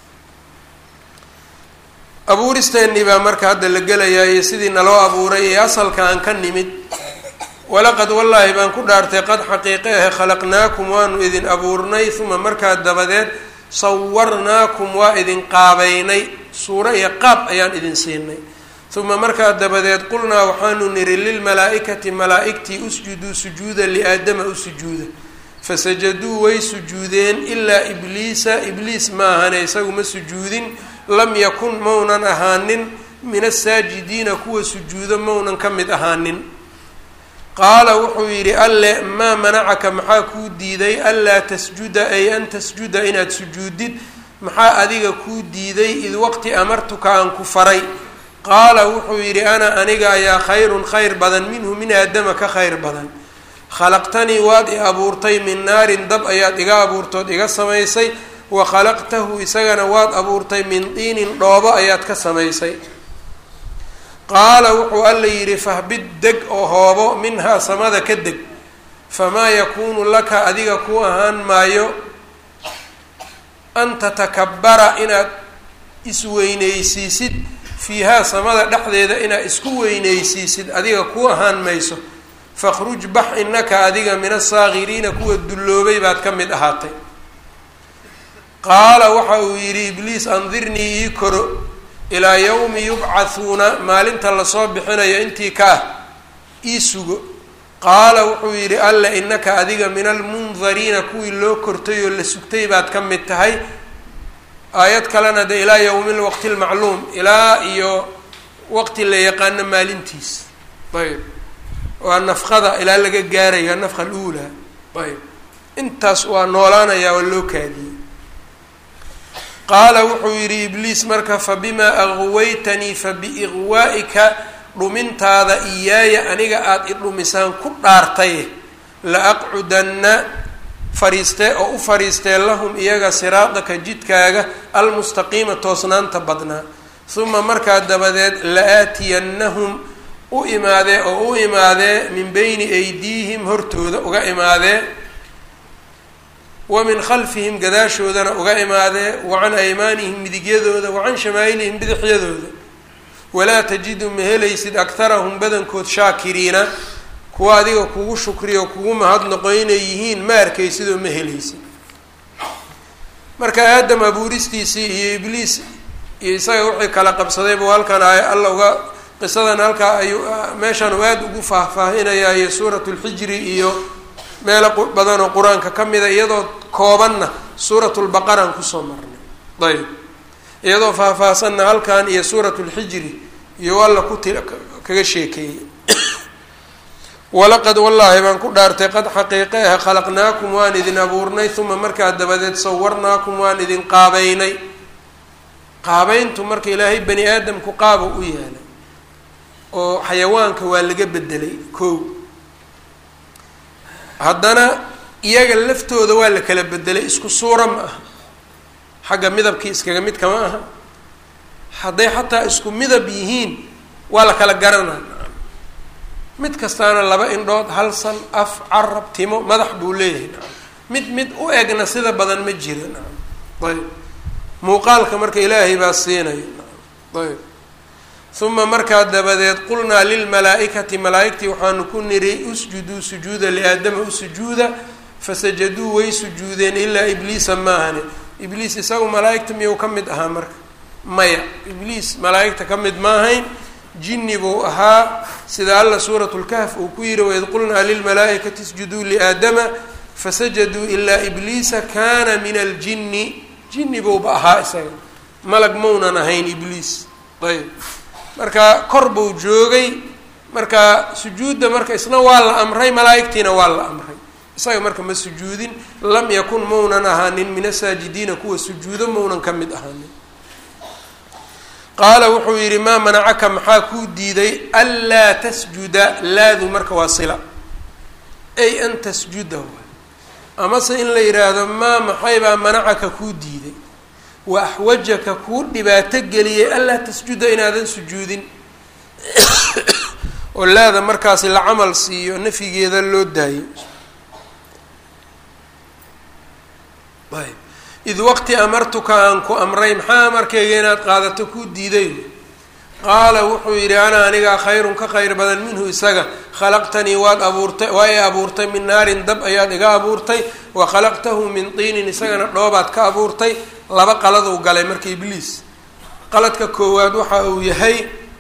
abuuristeennii baa marka hadda la gelayaa iyo sidii naloo abuuray ee asalka aan ka nimid walaqad wallaahi baan ku dhaartay qad xaqiiqe ahe khalaqnaakum waanu idin abuurnay uma markaa dabadeed sawarnaakum waa idin qaabeynay suuro iyo qaab ayaan idin siinay uma markaa dabadeed qulnaa waxaanu niri lilmalaa-ikati malaa-igtii usjuduu sujuuda liaadama u sujuuda fasajaduu way sujuudeen ilaa ibliisa ibliis ma ahane isagu ma sujuudin lam yakun maunan ahaanin min asaajidiina kuwa sujuudo maunan ka mid ahaanin qaala wuxuu yidhi alle maa manacaka maxaa kuu diiday anlaa tasjuda ay an tasjuda inaad sujuudid maxaa adiga kuu diiday id waqti amartuka aan ku faray qaala wuxuu yidhi ana aniga ayaa khayrun khayr badan minhu min aadama ka khayr badan khalaqtanii waad i abuurtay min naarin dab ayaad iga abuurtood iga samaysay wa khalaqtahu isagana waad abuurtay min diinin dhoobo ayaad ka samaysay qaala wuxuu alla yidhi fahbid deg oo hoobo minhaa samada ka deg famaa yakuunu laka adiga ku ahaan maayo an tatakabara inaad isweyneysiisid fiihaa samada dhexdeeda inaad isku weyneysiisid adiga ku ahaan mayso fakhruj bax innaka adiga min asaakiriina kuwa dulloobay baad ka mid ahaatay qaala waxa uu yidhi ibliis andirnii ii koro ilaa yawmi yubcathuuna maalinta lasoo bixinayo intii ka ah ii sugo qaala wuxuu yidhi alle innaka adiga min almundariina kuwii loo kortay oo la sugtay baad ka mid tahay aayad kalena de ilaa yowmi lwaqti lmacluum ilaa iyo waqti la yaqaano maalintiis ayb waa nafqada ilaa laga gaarayo nafqa aluulaa ayb intaas waa noolaanayaa waa loo kaadiyey qaala wuxuu yidhi ibliis marka fabimaa aqwaytanii fabiiqwaa'ika dhumintaada iyaaya aniga aada i dhumisaan ku dhaartay la aqcudanna fariistee oo u fariistee lahum iyaga siraadaka jidkaaga almustaqiima toosnaanta badnaa uma markaa dabadeed la-aatiyannahum u imaadee oo u imaadee min beyni aydiihim hortooda uga imaadee wa min khalfihim gadaashoodana uga imaadee wa can aymaanihim midigyadooda wa can shamaa'ilihim bidixyadooda walaa tajidu ma helaysid aktarahum badankood shaakiriina kuwa adiga kugu shukriyo kugu mahadnaqo inay yihiin ma arkaysidoo ma helaysid marka aadam abuuristiisii iyo ibliis iyo isaga wixii kala qabsaday buu halkan ay alla uga qisadan halkaa ayuu meeshan uu aada ugu faahfaahinayaa iyo suuratu lxijri iyo meelo badan oo qur-aanka ka mida iyadoo koobanna suuratulbaqaraan kusoo marnay ayb iyadoo faahfaahsanna halkan iyo suuratu lxijri iyo alla ku ti kaga sheekeeyey walaqad wallaahi baan ku dhaartay qad xaqiiqe ah khalaqnaakum waan idin abuurnay uma markaa dabadeed sawarnaakum waan idin qaabeynay qaabeyntu marka ilaahay bani aadamku qaaba u yaalay oo xayawaanka waa laga bedelay kow haddana iyaga laftooda waa la kala bedelay isku suura ma aha xagga midabkii iskaga mid kama aha hadday xataa isku midab yihiin waa la kala garanaa mid kastaana laba indhood hal san af carab timo madax buu leeyahay nacam mid mid u egna sida badan ma jira nacam ayb muuqaalka marka ilaahay baa siinaya nacam ayb uma markaa dabadeed qulnaa lilmalaa-ikati malaa-igtii waxaanu ku niri usjuduu sujuuda liaadama u sujuuda fasajaduu way sujuudeen ilaa ibliisa maahane ibliis isagu malaa-igta miyuu ka mid ahaa marka maya ibliis malaa-igta ka mid maahayn jinni buu ahaa sida alla suuratu lkahf uu ku yihi waid qulnaa lilmalaa-ikati isjuduu liaadama fasajaduu ilaa ibliisa kana min aljinni jinni buuba ahaa isaga malag maunan ahayn ibliis ayb marka kor buu joogay marka sujuudda marka isna waa la amray malaa-igtiina waa la amray isaga marka ma sujuudin lam yakun maunan ahaanin min asaajidiina kuwa sujuudo maunan ka mid ahaanin qaala wuxuu yidhi maa manacaka maxaa kuu diiday anlaa tasjuda laadu marka waa sila ay an tasjuda amase in la yidhaahdo maa maxaybaa manacaka kuu diiday wa axwajaka kuu dhibaato geliyay anlaa tasjuda inaadan sujuudin oo laada markaasi la camal siiyo nafyigeeda loo daayo ayb id waqti amartuka aan ku amray maxaa amarkayga inaad qaadato kuu diiday qaala wuxuu yidhi ana anigaa khayrun ka khayr badan minhu isaga khalaqtanii waad abuurtay waa i abuurtay min naarin dab ayaad iga abuurtay wa khalaqtahu min tiinin isagana dhoobaad ka abuurtay laba qaladuu galay marka ibliis qaladka koowaad waxa uu yahay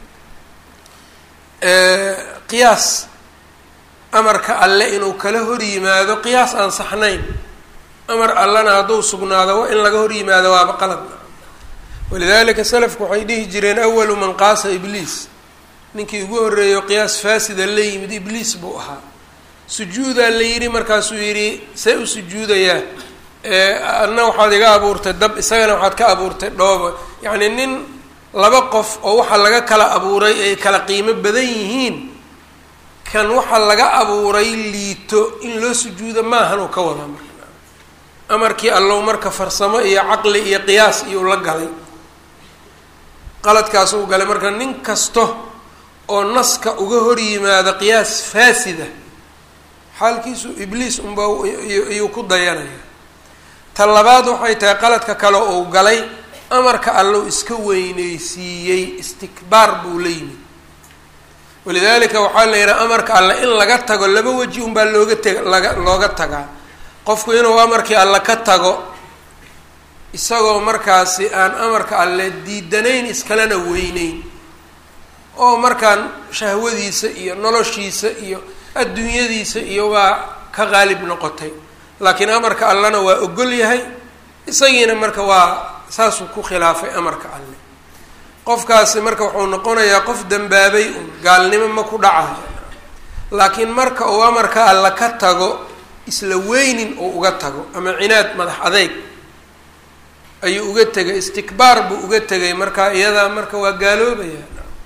qiyaas amarka alle inuu kala hor yimaado qiyaas aan saxnayn amar allana hadduu sugnaado in laga hor yimaado waaba qalad walidalika salafku waxay dhihi jireen awalu man qaasa ibliis ninkii ugu horreeyo qiyaas faasida la yimid ibliis buu ahaa sujuudaa la yidhi markaasuu yidhi see u sujuudayaa adna waxaad iga abuurtay dab isagana waxaad ka abuurtay dhooba yacni nin laba qof oo waxa laga kala abuuray ay kala qiimo badan yihiin kan waxa laga abuuray liito in loo sujuudo maahan uu ka wadaa marka amarkii allow marka farsamo iyo caqli iyo qiyaas iyuu la galay qaladkaas uu galay marka nin kasta oo naska uga hor yimaado qiyaas faasida xaalkiisu ibliis unba iyuu ku dayanaya ta labaad waxay tahay qaladka kale uu galay amarka allow iska weyneysiiyey istikbaar buu la yimid walidaalika waxaa la yidhaha amarka alle in laga tago laba weji unbaa looga teg laga looga tagaa qofku inuu amarkii alle ka tago isagoo markaasi aan amarka alle diidanayn iskalena weyneyn oo markaan shahwadiisa iyo noloshiisa iyo adduunyadiisa iyo waa ka qaalib noqotay laakiin amarka allena waa ogol yahay isagiina marka waa saasuu ku khilaafay amarka alle qofkaasi marka wuxuu noqonayaa qof dembaabay un gaalnimo ma ku dhacayo laakiin marka uu amarka alle ka tago isla weynin uu uga tago ama cinaad madax adeyg ayuu uga tegay istikbaar buu uga tegay marka iyadaa marka waa gaaloobaya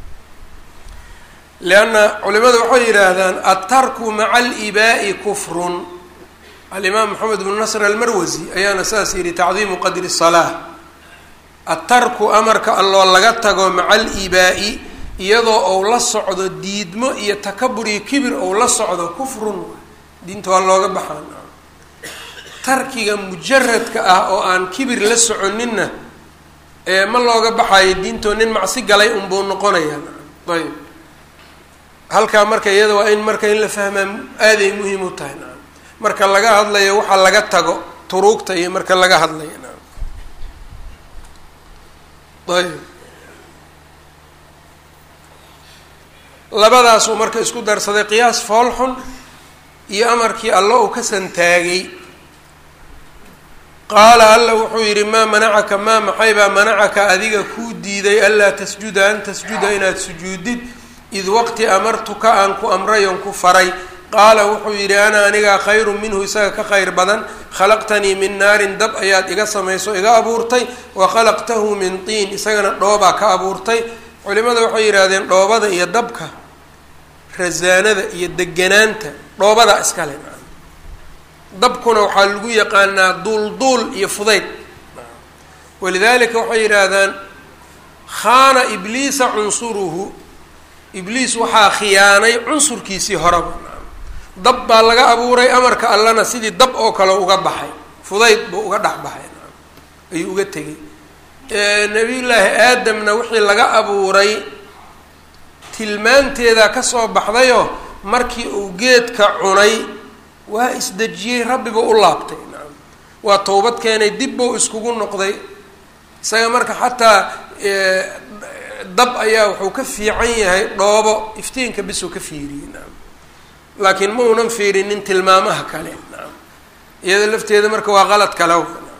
leanna culimadu waxay yidhaahdaan altarku maca alibaa'i kufrun alimaam maxamed bnu nasr almarwasi ayaana saas yidhi tacdiimu qadri salaa altarku amarka alloo laga tago maca alibaa'i iyadoo ou la socdo diidmo iyo takabur iyo kibir ou la socdo kufrun diinta waa looga baxaan tarkiga mujaradka ah oo aan kibir la soconinna ee ma looga baxayo diintoo nin macsi galay unbuu noqonayaa ayb halkaa marka iyada waa in marka in la fahmaa aaday muhiim u tahay naam marka laga hadlayo waxa laga tago turuugta iyo marka laga hadlayo naam ayb labadaasuu marka isku darsaday qiyaas foolxun iyo amarkii alla uu ka santaagay qaala alla wuxuu yidhi maa manacaka maa maxaybaa manacaka adiga kuu diiday anlaa tasjuda an tasjuda inaad sujuudid id waqti amartuka aan ku amray oon ku faray qaala wuxuu yidhi ana anigaa khayrun minhu isaga ka khayr badan khalaqtanii min naarin dab ayaad iga samayso iga abuurtay wa khalaqtahu min tiin isagana dhoobaa ka abuurtay culimada waxay yidhaahdeen dhoobada iyo dabka rasaanada iyo deganaanta dhoobadaa iskale dabkuna waxaa lagu yaqaanaa duulduul iyo fudayd walidaalika waxay yidhaahdaan khaana ibliisa cunsuruhu ibliis waxaa khiyaanay cunsurkiisii horeba dab baa laga abuuray amarka allana sidii dab oo kale uga baxay fudayd buu uga dhex baxay ayuu uga tegay nabiyullaahi aadamna wixii laga abuuray tilmaanteedaa kasoo baxdayoo markii uu geedka cunay waa isdejiyey rabbiba u laabtay nacam waa towbad keenay dib buu iskugu noqday isaga marka xataa dab ayaa wuxuu ka fiican yahay dhoobo iftiinka bisuu ka fiiriyey nacam laakiin ma unan fiirinin tilmaamaha kale nacam iyada lafteeda marka waa qalad kale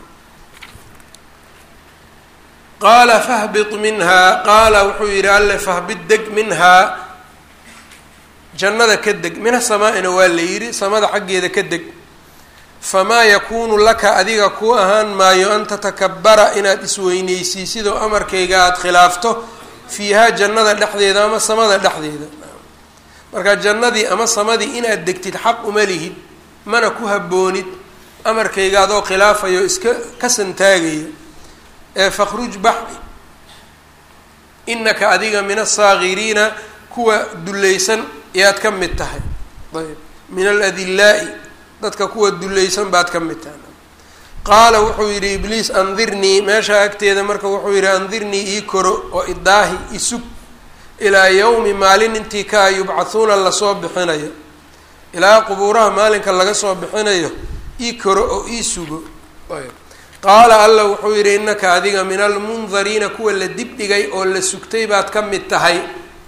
qaala fahbit minhaa qaala wuxuu yidhi alle fahbit deg minhaa jannada ka deg mina samaa-ina waa la yidhi samada xaggeeda ka deg famaa yakuunu laka adiga ku ahaan maayo an tatakabara inaad isweyneysiisidoo amarkayga aada khilaafto fiihaa jannada dhexdeeda ama samada dhexdeeda marka jannadii ama samadii inaad degtid xaq uma lihid mana ku habboonid amarkayga adoo khilaafayo iska ka santaagaya ee fakhruj bax inaka adiga min asaakiriina kuwa dullaysan yaad ka mid tahay ayb min aladillaa'i dadka kuwa dulaysan baad ka mid tahay qaala wuxuu yidhi ibliis andirnii meeshaa agteeda marka wuxuu yidhi andirnii ii koro oo idaahi isug ilaa yowmi maalin intii kaa yubcathuuna lasoo bixinayo ilaa qubuuraha maalinka laga soo bixinayo ii koro oo ii sugo qaala alla wuxuu yidhi innaka adiga min almundariina kuwa la dibdhigay oo la sugtay baad ka mid tahay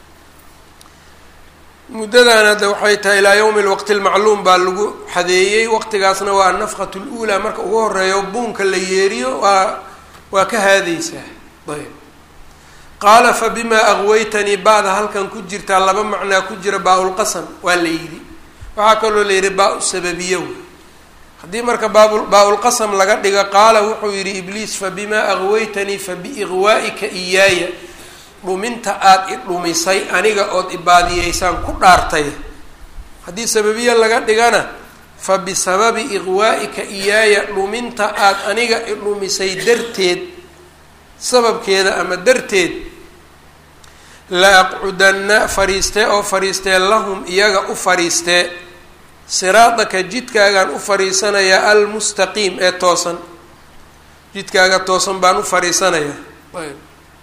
muddadan hadda waxay tahay ilaa yowmi lwaqti lmacluum baa lagu xadeeyey waqtigaasna waa anafqatu luulaa marka ugu horeeyo buunka la yeeriyo waa waa ka haadeysaa ayb qaala fa bimaa aqwaytanii ba'da halkan ku jirtaa laba macnaa ku jira baa-ulqasam waa la yidhi waxaa kaloo la yidhi baa-u sababiyo haddii marka baab baa-ulqasam laga dhigo qaala wuxuu yidhi ibliis fa bimaa aqwaytanii fa biiqwaa'ika iyaaya dhuminta aada i dhumisay aniga ood ibaadiyeysaan ku dhaartay haddii sababiya laga dhigana fa bisababi iqwaa'ika iyaaya dhuminta aada aniga i dhumisay darteed sababkeeda ama darteed la aqcudanna fariistee oo fariistee lahum iyaga u fariistee siraadaka jidkaagaan u fariisanayaa almustaqiim ee toosan jidkaaga toosan baan u fariisanayaa ayb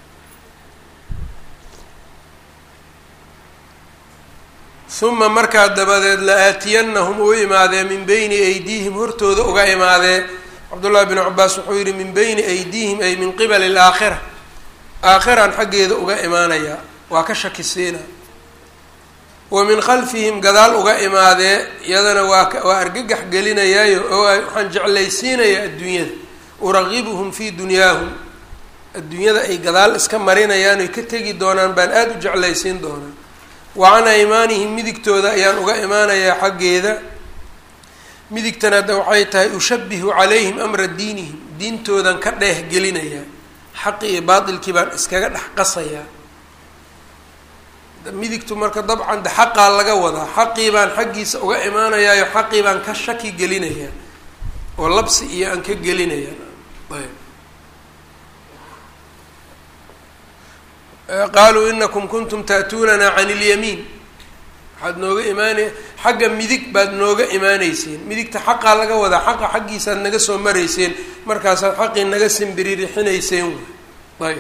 uma markaa dabadeed la aatiyanahum u imaadee min beyni aydiihim hortooda uga imaadee cabdullahi bnu cabaas wuxuu yihi min beyni aydiihim ay min qibali alaakhira aakhiraan xaggeeda uga imaanayaa waa ka shakisiina wa min khalfihim gadaal uga imaadee iyadana waa waa argagax gelinayaayo oo waxaan jeclaysiinayaa adduunyada uragibuhum fii dunyaahum adduunyada ay gadaal iska marinayaan oy ka tegi doonaan baan aada u jeclaysiin doonaa wa can aymaanihim midigtooda ayaan uga imaanayaa xaggeeda midigtana hadda waxay tahay ushabihu calayhim amra diinihim diintoodan ka dheeh gelinayaa xaqi iyo baatilkii baan iskaga dhex qasayaa midigtu marka dabcan de xaqaa laga wadaa xaqii baan xaggiisa uga imaanayaayo xaqii baan ka shaki gelinayaa oo labsi iyo aan ka gelinayaa ayb qaaluu inakum kuntum ta'tuunana can ilyamiin waxaad nooga imaanay xagga midig baad nooga imaaneyseen midigta xaqaa laga wadaa xaqa xaggiisaad naga soo marayseen markaasaad xaqii naga simbiririxinayseen ayb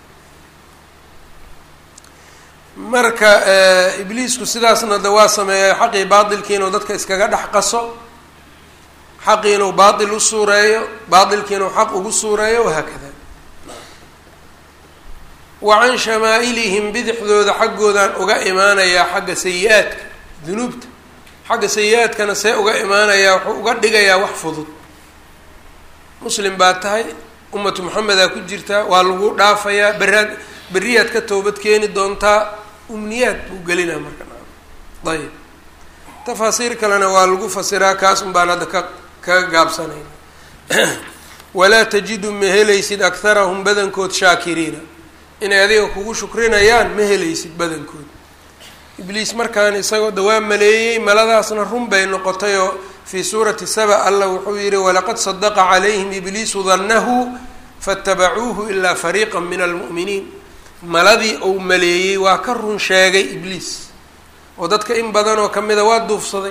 marka ibliisku sidaasna de waa sameeya xaqii baatilkii inuu dadka iskaga dhex qaso xaqii inuu baatil u suureeyo baatilkii inuu xaq ugu suureeyo wahaakada wa can shamaailihim bidixdooda xaggoodaan uga imaanayaa xagga sayi-aadka dunuubta xagga sayi-aadkana see uga imaanayaa wuxuu uga dhigayaa wax fudud muslim baa tahay ummatu maxamedaa ku jirtaa waa lagu dhaafayaa beraad beriyaad ka toobad keeni doontaa umniyaad buu gelinaa marka ayib tafaasiir kalena waa lagu fasiraa kaas un baan hadda ka kaga gaabsanayna walaa tajidu ma helaysid akharahum badankood shaakiriina inay adiga kugu shukrinayaan ma helaysid badankood ibliis markaan isagoo dawaa maleeyey maladaasna run bay noqotay oo fii suurati saba allah wuxuu yihi walaqad sadaqa calayhim ibliisu dannahu faatabacuuhu ilaa fariiqa min almu'miniin maladii uu maleeyey waa ka run sheegay ibliis oo dadka in badan oo kamida waa duufsaday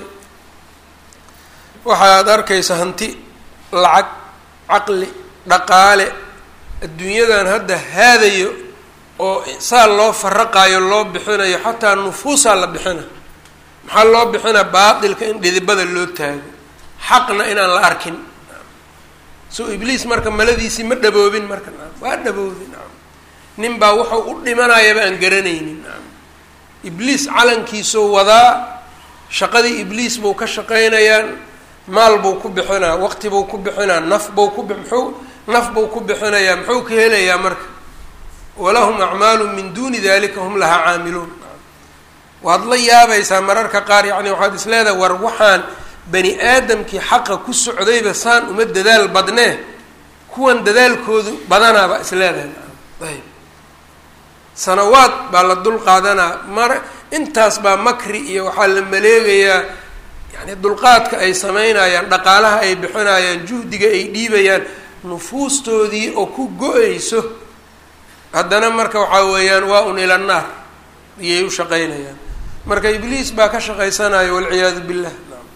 waxaad arkaysa hanti lacag caqli dhaqaale adduunyadan hadda haadayo oo saa loo faraqaayo loo bixinayo xataa nufuusaa la bixina maxaa loo bixina baatilka in dhidibada loo taago xaqna inaan la arkin so ibliis marka maladiisii ma dhaboobin marka waa dhaboobin nin baa wuxuu u dhimanayaba aan garanaynin ibliis calankiisuu wadaa shaqadii ibliis buu ka shaqaynayaa maal buu ku bixinaa waqti buu ku bixinaa naf buu ku muxuu naf buu ku bixinayaa muxuu ka helayaa marka walahum acmaalu min duuni dalika hum lahaa caamiluun waad la yaabaysaa mararka qaar yacni waxaad is leedahay war waxaan bani aadamkii xaqa ku socdayba saan uma dadaal badnee kuwan dadaalkoodu badanaaba is leedahay ayb sanawaad baa la dul qaadanaa mar intaas baa makri iyo waxaa la maleegayaa yani dulqaadka ay sameynayaan dhaqaalaha ay bixinayaan juhdiga ay dhiibayaan nufuustoodii oo ku go-ayso haddana marka waxaa weeyaan waa un ila naar iyay u shaqaynayaan marka ibliis baa ka shaqaysanayo walciyaadu billah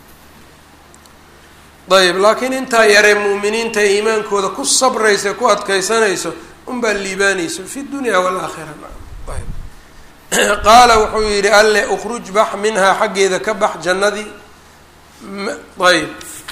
ayb laakiin intaa yaree mu'miniinta iimaankooda ku sabraysa ku adkaysanayso unbaa liibaanayso fi dunya walaakhira ayb qaala wuxuu yidhi alle ukruj bax minhaa xaggeeda ka bax jannadii ayb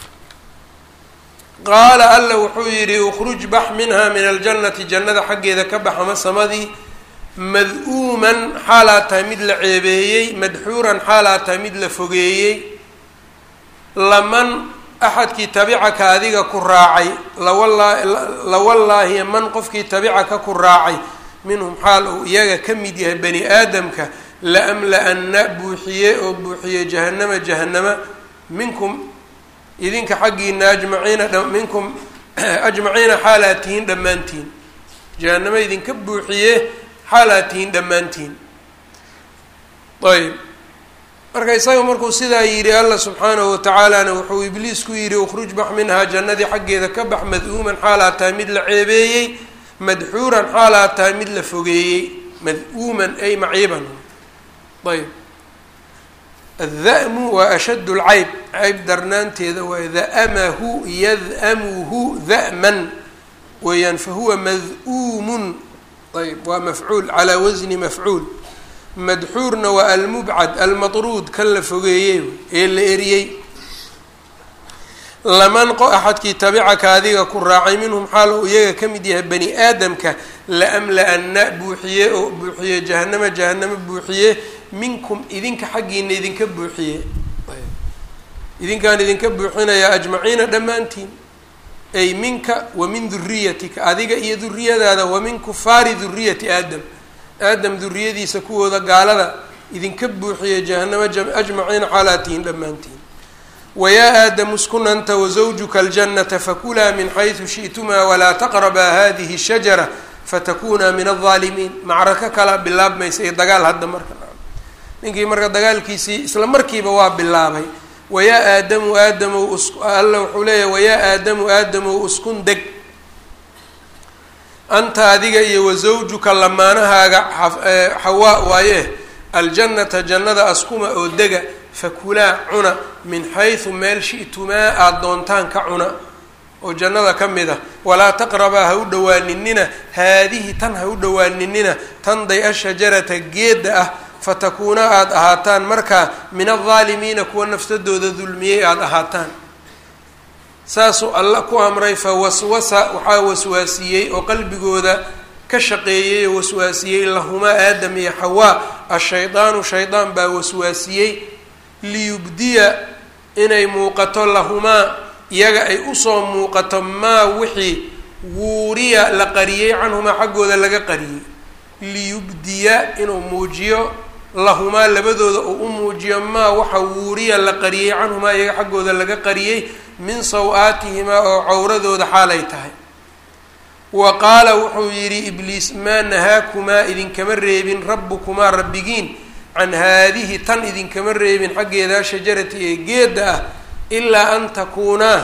qaala alle wuxuu yidhi ukruj bax minhaa min aljannati jannada xaggeeda ka bax ama samadii mad-uuman xaalaa tahay mid la ceebeeyey madxuuran xaalaa tahay mid la fogeeyey laman axadkii tabicaka adiga ku raacay lawalaa lawallaahi man qofkii tabicaka ku raacay minhum xaal uu iyaga ka mid yahay bani aadamka laamla-anna buuxiye oo buuxiye jahannama jahannama minkum idinka xaggiina ajmaciina minkum ajmaciina xaalaa tihiin dhammaantiin jahannama idinka buuxiye xaalaa tihiin dhammaantiin ayb marka isaga markuu sidaa yidhi alla subxaanahu watacaalana wuxuu ibliis ku yidhi ukhruj bax minhaa jannadii xaggeeda ka bax mad-uuman xaalaa tahay mid la ceebeeyey madxuuran xaalaa tahay mid la fogeeyey mad-uuman ay maciiban ayb adda-mu waa ashaddu lcayb cayb darnaanteeda waa da'amahu yad'amuhu da'man weeyaan fahuwa mad-uumun ayb waa mafcuul calaa wasni mafcuul madxuurna waa almubcad almatruud kan la fogeeyey ee la eriyey laman qo axadkii tabicaka adiga ku raacay minhum xaal uu iyaga ka mid yahay bani aadamka laamla-anna buuxiye oo buuxiye jahanama jahanamo buuxiye minkum idinka xaggiina idinka buuxiye idinkaan idinka buuxinayaa ajmaciina dhammaantiin ay minka wa min duriyatika adiga iyo duriyadaada wa min kufaari duriyati aadam aadam duriyadiisa kuwooda gaalada idinka buuxiye jahanamo ajmaciina xaalaatihin dhammaantiin wayaa aadamu uskun anta wazawjuka aljannata fakulaa min xaysu shi'tumaa walaa taqrabaa hadihi الshajara fatakunaa min aldaalimiin macrako kala bilaabmaysa iyo dagaal hadda marka ninkii marka dagaalkiisii isla markiiba waa bilaabay wayaa aadamu aadamow us alla wuxuu leeyahay wayaa aadamu aadamow uskun deg anta adiga iyo wasawjuka lamaanahaaga xawaa waaye aljannata jannada askuma oo dega fakulaa cuna min xaysu meel shi'tumaa aada doontaan ka cuna oo jannada ka mid ah walaa taqrabaa ha u dhowaaninina haadihi tan ha u dhowaaninina tan day ashajarata geedda ah fatakuuna aada ahaataan markaa min aldaalimiina kuwa nafsadooda dulmiyey aada ahaataan saasuu alla ku amray fa waswasa waxaa waswaasiyey oo qalbigooda ka shaqeeyey oo waswaasiyey lahumaa aadam iyo xawaa ashaydaanu shaydaan baa waswaasiyey liyubdiya inay muuqato lahumaa iyaga ay usoo muuqato maa wixii wuuriya la qariyey canhumaa xaggooda laga qariyey liyubdiya inuu muujiyo lahumaa labadooda uu u muujiyo maa waxa wuuriya la qariyey canhumaa iyaga xaggooda laga qariyey min saw-aatihimaa oo cawradooda xaalay tahay wa qaala wuxuu yidhi ibliis maa nahaakumaa idinkama reebin rabbukumaa rabbigiin can haadihi tan idinkama reebin xaggeedaa shajarati ee geedda ah ilaa an takuunaa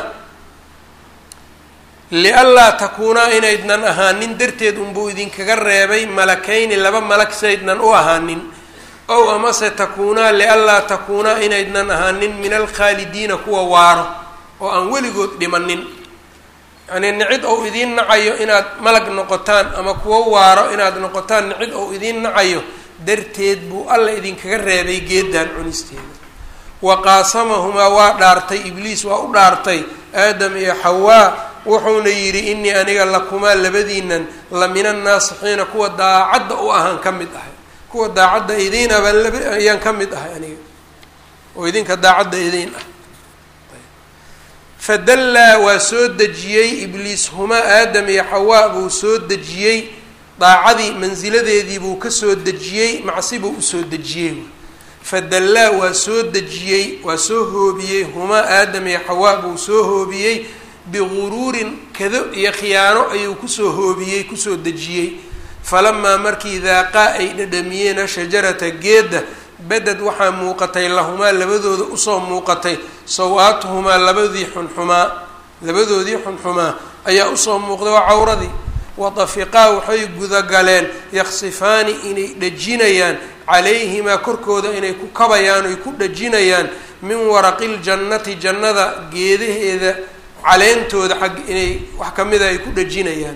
lianlaa takuunaa inaydnan ahaanin darteed unbuu idinkaga reebay malakayni laba malag saydnan u ahaanin ow amase takuunaa lianlaa takuunaa inaydnan ahaanin min alkhaalidiina kuwa waaro oo aan weligood dhimanin yacnii nicid ou idiin nacayo inaad malag noqotaan ama kuwo waaro inaad noqotaan nicid ou idiin nacayo darteed buu alla idinkaga reebay geedan cunisteeda wa qaasamahumaa waa dhaartay ibliis waa u dhaartay aadam iyo xawaa wuxuuna yidhi inii aniga lakumaa labadiinan la min annaasixiina kuwa daacadda u ahaan ka mid ahay kuwa daacadda idiin abaan laba ayaan ka mid ahay aniga oo idinka daacadda idiin ah fadallaa waa soo dejiyey ibliis humaa aadam iyo xawaa buu soo dejiyey daacadii mansiladeedii buu ka soo dejiyey macsi buu usoo dejiyey fadallaa waa soo dejiyey waa soo hoobiyey humaa aadam iyo xawaa buu soo hoobiyey biguruurin kado iyo khiyaano ayuu kusoo hoobiyey kusoo dejiyey falamaa markii daaqaa ay dhadhamiyeen shajarata geedda beded waxaa muuqatay lahumaa labadooda usoo muuqatay saw-aatuhumaa labadii xunxumaa labadoodii xunxumaa ayaa usoo muuqday waa cawradii watafiqaa waxay gudagaleen yaksifaani inay dhajinayaan calayhimaa korkooda inay ku kabayaan oy ku dhajinayaan min waraqi ljannati jannada geedaheeda caleentooda xag inay wax kamida ay ku dhajinayaan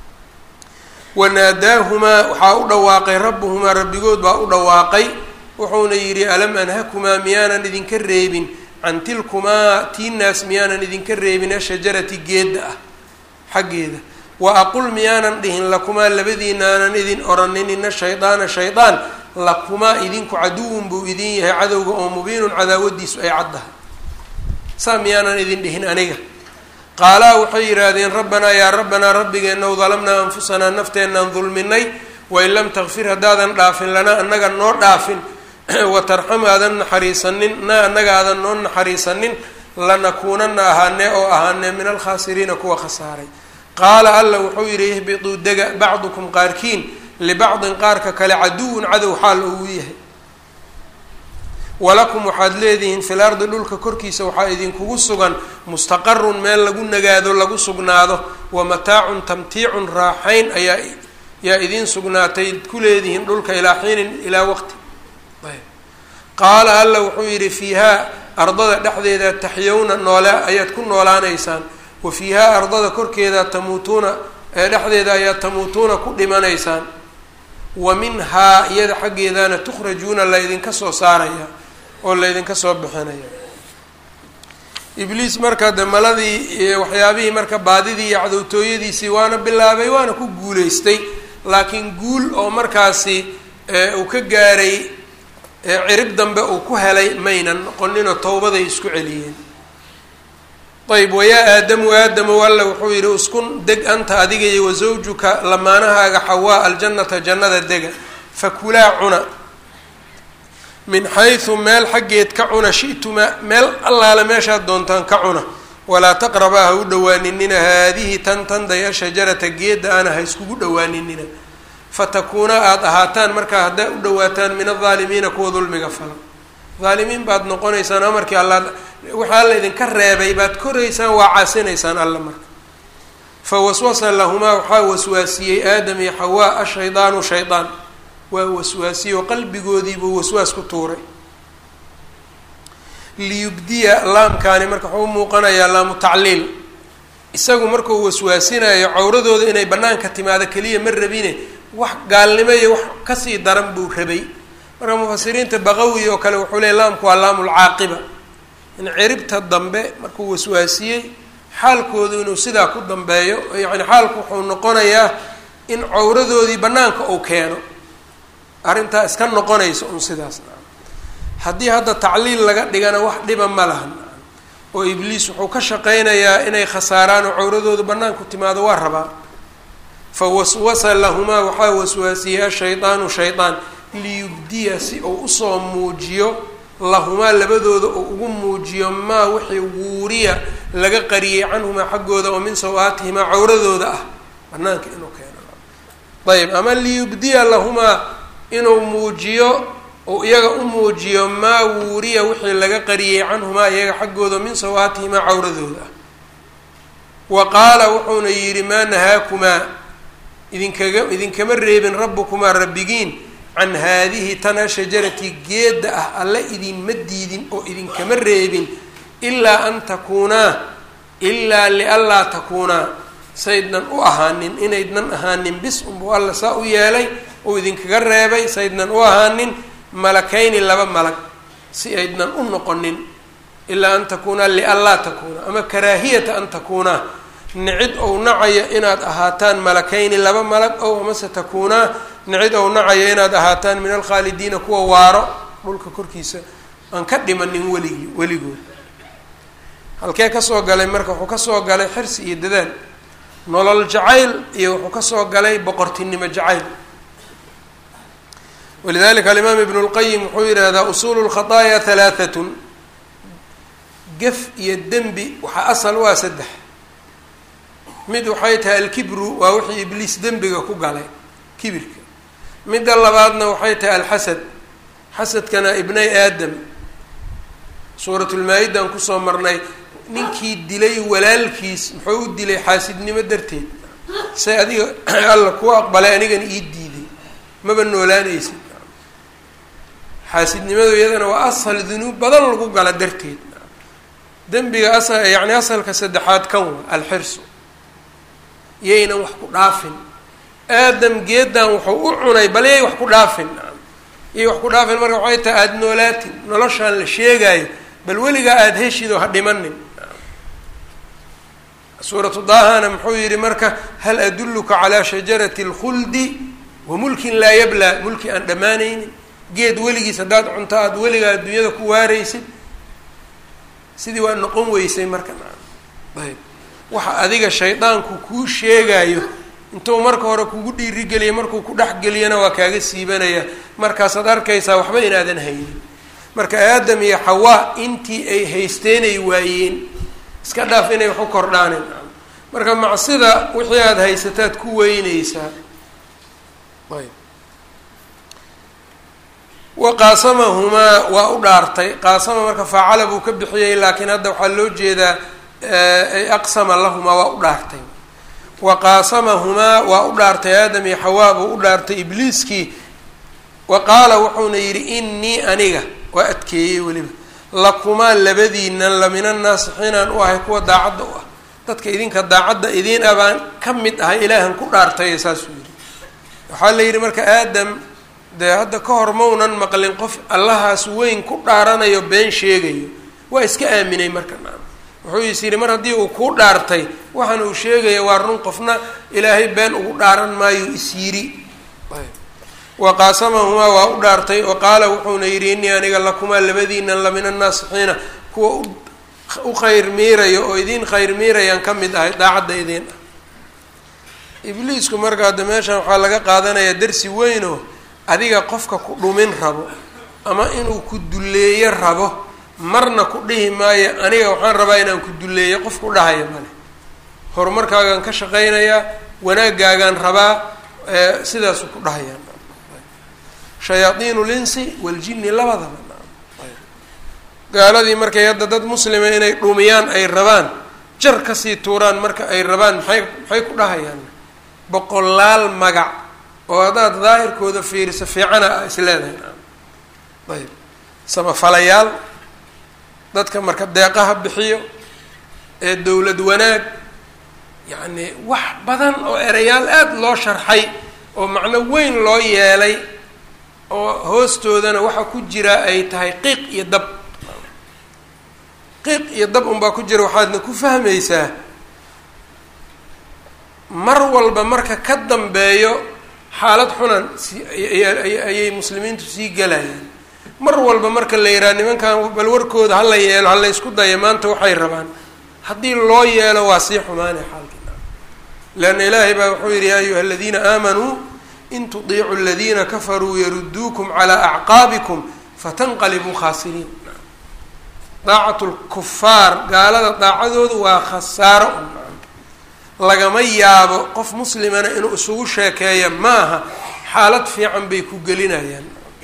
wanaadaahumaa waxaa u dhawaaqay rabbuhumaa rabbigood baa u dhawaaqay wuxuuna yidhi alam anhakumaa miyaanan idinka reebin can tilkumaa tiinaas miyaanan idinka reebin ashajarati geedda ah xaggeeda wa aqul miyaanan dhihin lakumaa labadiinaanan idin oranin ina shaydaana shaydaan lakumaa idinku caduwun buu idin yahay cadowga oo mubiinun cadaawadiisu ay caddahay saa miyaanan idin dhihin aniga qaalaa waxay yidhaahdeen rabbanaa yaa rabbanaa rabbigeennaw dalamnaa anfusanaa nafteenaan dulminay wain lam takfir haddaadan dhaafin lanaa annaga noo dhaafin watarxam aadan naxariisanin na annaga aadan noo naxariisanin lanakuunana ahaanee oo ahaanee min alkhaasiriina kuwa khasaaray qaala alla wuxuu yidhi ihbituu dega bacdukum qaarkiin libacdin qaarka kale caduwun cadow xaal ou yahay walakum waxaad leedihiin fil ardi dhulka korkiisa waxaa idinkugu sugan mustaqarun meel lagu nagaado lagu sugnaado wa mataacun tamtiicun raaxayn ayaa yaa idiin sugnaatay ku leedihiin dhulka ilaa xiinin ilaa waqti ayb qaala alla wuxuu yidhi fiihaa ardada dhexdeeda taxyowna noole ayaad ku noolaanaysaan wa fiihaa ardada korkeeda tamuutuuna ee dhexdeeda ayaad tamuutuuna ku dhimanaysaan wa minhaa iyada xaggeedana tukhrajuuna laydinka soo saaraya oo laydinka soo bixinaya ibliis marka de maladii waxyaabihii marka baadidii iyo cadowtooyadiisii waana bilaabay waana ku guuleystay laakiin guul oo markaasi uu ka gaaray cirib dambe uu ku helay maynan noqoninoo towbaday isku celiyeen ayb wayaa aadamu aadamow alla wuxuu yidhi uskun deg anta adiga iyo wasawjuka lamaanahaaga xawaa aljannata jannada dega fakulaa cuna min xaysu meel xaggeed ka cuna shi'tuma meel allaale meeshaad doontaan ka cuna walaa taqrabaa ha u dhawaaninina haadihi tan tanday ashajarata geedda ana ha iskugu dhawaaninina fatakuuna aada ahaataan markaa haddaa u dhawaataan min aldaalimiina kuwa dulmiga fala daalimiin baad noqonaysaan amarkii alla waxaa la idinka reebay baad koraysaan waa caasinaysaan alla marka fa waswasa lahumaa waxaa waswaasiyey aadam iyo xawaa ashaydaanu shaydaan waa waswaasiyey oo qalbigoodiibuu waswaas ku tuuray liyubdiya laamkaani marka wuxuu umuuqanayaa laamu tacliil isagu markuu waswaasinayo cawradooda inay banaanka timaado keliya ma rabine wax gaalnimo iyo wax kasii daran buu rabay marka mufasiriinta baqawi oo kale wuxuu leey laamku waa laamulcaaqiba in ciribta dambe markuu waswaasiyey xaalkoodu inuu sidaa ku dambeeyo yacni xaalku wuxuu noqonayaa in cawradoodii banaanka uu keeno arrintaa iska noqonaysa un sidaas haddii hadda tacliil laga dhigana wax dhiba ma lahan oo ibliis wuxuu ka shaqaynayaa inay khasaaraan oo cawradoodu banaanku timaado waa rabaa fa waswasa lahumaa waxaa waswaasiyey ashaydaanu shaydaan liyubdiya si uu usoo muujiyo lahumaa labadooda uu ugu muujiyo maa wixii wuuriya laga qariyey canhumaa xaggooda oo min saw-aatihimaa cawradooda ah banaanka inuu keeno ayb ama liyubdiya lahumaa inuu muujiyo uu iyaga u muujiyo maa wuuriya wixii laga qariyey canhumaa iyaga xaggooda min saw-aatihimaa cawradooda ah wa qaala wuxuuna yidhi maa nahaakumaa idinkaga idinkama reebin rabbukumaa rabbigiin can haadihi tana shajarati geedda ah alle idinma diidin oo idinkama reebin ilaa an takuunaa ilaa lianlaa takuunaa saydnan u ahaanin inaydnan ahaanin bis unbuu alla saa u yeelay uu idinkaga reebay saydnan u ahaanin malakayni laba malag si aydnan u noqonin ilaa an takuunaa lianlaa takuuna ama karaahiyata an takuunaa nicid ou nacayo inaad ahaataan malakayni laba malag ow amase takuunaa nicid ou nacayo inaad ahaataan min alkhaalidiina kuwa waaro dhulka korkiisa aan ka dhimanin weligii weligood halkee kasoo galay marka wuxuu kasoo galay xirsi iyo dadaal nolol jacayl iyo wuxuu kasoo galay boqortinimo jacayl walidalika alimaam ibnu lqayim wuxuu yidhaahdaa usuulu lkhataaya halaahatun gef iyo dembi waxaa asal u ah saddex mid waxay tahay alkibru waa wixii ibliis dembiga ku galay kibirka midda labaadna waxay tahay alxasad xasadkana ibnay aadam suuratulmaa-idan kusoo marnay ninkii dilay walaalkiis muxuu u dilay xaasidnimo darteed say adiga alla kuu aqbalay anigana ii diiday maba noolaanaysid xaasidnimadu iyadana waa ashal dunuub badan lagu gala darteed dembiga as yacni asalka saddexaad kan wa alxirsu yaynan wax ku dhaafin aadam geedan wuxuu u cunay bal yay wax ku dhaafin yay wax ku dhaafin marka waxay tahay aada noolaatin noloshaan la sheegaayo bal weligaa aada heshid oo ha dhimanin suuratu daahana muxuu yihi marka hal adulluka calaa shajarati اlkhuldi wa mulkin laa yablaa mulki aan dhammaanaynin geed weligiis haddaad cunto aada weligaa adduunyada ku waaraysid sidii waa noqon weysay marka ayb waxa adiga shaydaanku kuu sheegayo intuu marka hore kugu dhiirigeliya markuu ku dhex geliyana waa kaaga siibanaya markaasaad arkaysaa waxba inaadan haynin marka aadam iyo xawaa intii ay haysteenay waayeen iska dhaaf inay wax u kordhaanin marka macsida wixii aada haysataad ku weyneysaa ayb wa qaasamahumaa waa u dhaartay qaasama marka faacala buu ka bixiyey laakiin hadda waxaa loo jeedaa aqsama lahumaa waa u dhaartay wa qaasamahumaa waa u dhaartay aadam iyo xawaa buu u dhaartay ibliiskii wa qaala wuxuuna yidhi innii aniga waa adkeeyey weliba lakumaa labadiinan lamina naasixiinaan u ahay kuwa daacadda u ah dadka idinka daacadda idiin ah baan ka mid ahay ilaahan ku dhaartay saasuu yidhi waxaa la yidhi marka aadam dee hadda ka hor maunan maqlin qof allahaas weyn ku dhaaranayo been sheegayo waa iska aaminay marka naam wuxuu is yidhi mar haddii uu kuu dhaartay waxaan uu sheegaya waa run qofna ilaahay been ugu dhaaran maayo is yidhi wa qaasamahumaa waa u dhaartay wa qaala wuxuuna yidhi innii aniga lakumaa labadiinan la min annaasixiina kuwa u khayr miirayo oo idiin khayr miirayaan ka mid ahay daacadda idiin ah ibliisku marka hadda meeshan waxaa laga qaadanayaa darsi weynoo adiga qofka ku dhumin rabo ama inuu ku dulleeyo rabo marna ku dhihi maayo aniga waxaan rabaa inaan ku dulleeyo qof ku dhahaya male horumarkaagaan ka shaqaynayaa wanaagaagaan rabaa sidaasu ku dhahayaan shayaaiin linsi waljini labadaba gaaladii markay hadda dad muslima inay dhumiyaan ay rabaan jar kasii tuuraan marka ay rabaan maxay maxay ku dhahayaan boqolaal magac oo haddaad daahirkooda fiiriso fiicana a is leedahay ayb samafalayaal dadka marka deeqaha bixiyo ee dowlad wanaag yacni wax badan oo erayaal aada loo sharxay oo macno weyn loo yeelay oo hoostoodana waxa ku jira ay tahay qiiq iyo dab qiiq iyo dab unbaa ku jira waxaadna ku fahmaysaa mar walba marka ka dambeeyo xaalad xunan si ayay muslimiintu sii galayaan mar walba marka la yidhaha nimankan bal warkooda hala yeelo hala ysku daya maanta waxay rabaan haddii loo yeelo waa sii xumaanay xaalkiina leanna ilaahay baa wuxuu yidhi yaa ayuha aladiina aamanuu in tudiicuu aladiina kafaruu yaruduukum calaa acqaabikum fatanqalibuu khaasiriin daacatu lkufaar gaalada daacadoodu waa khasaaro lagama yaabo qof muslimana inuu isugu sheekeeya maaha xaalad fiican bay ku gelinayaan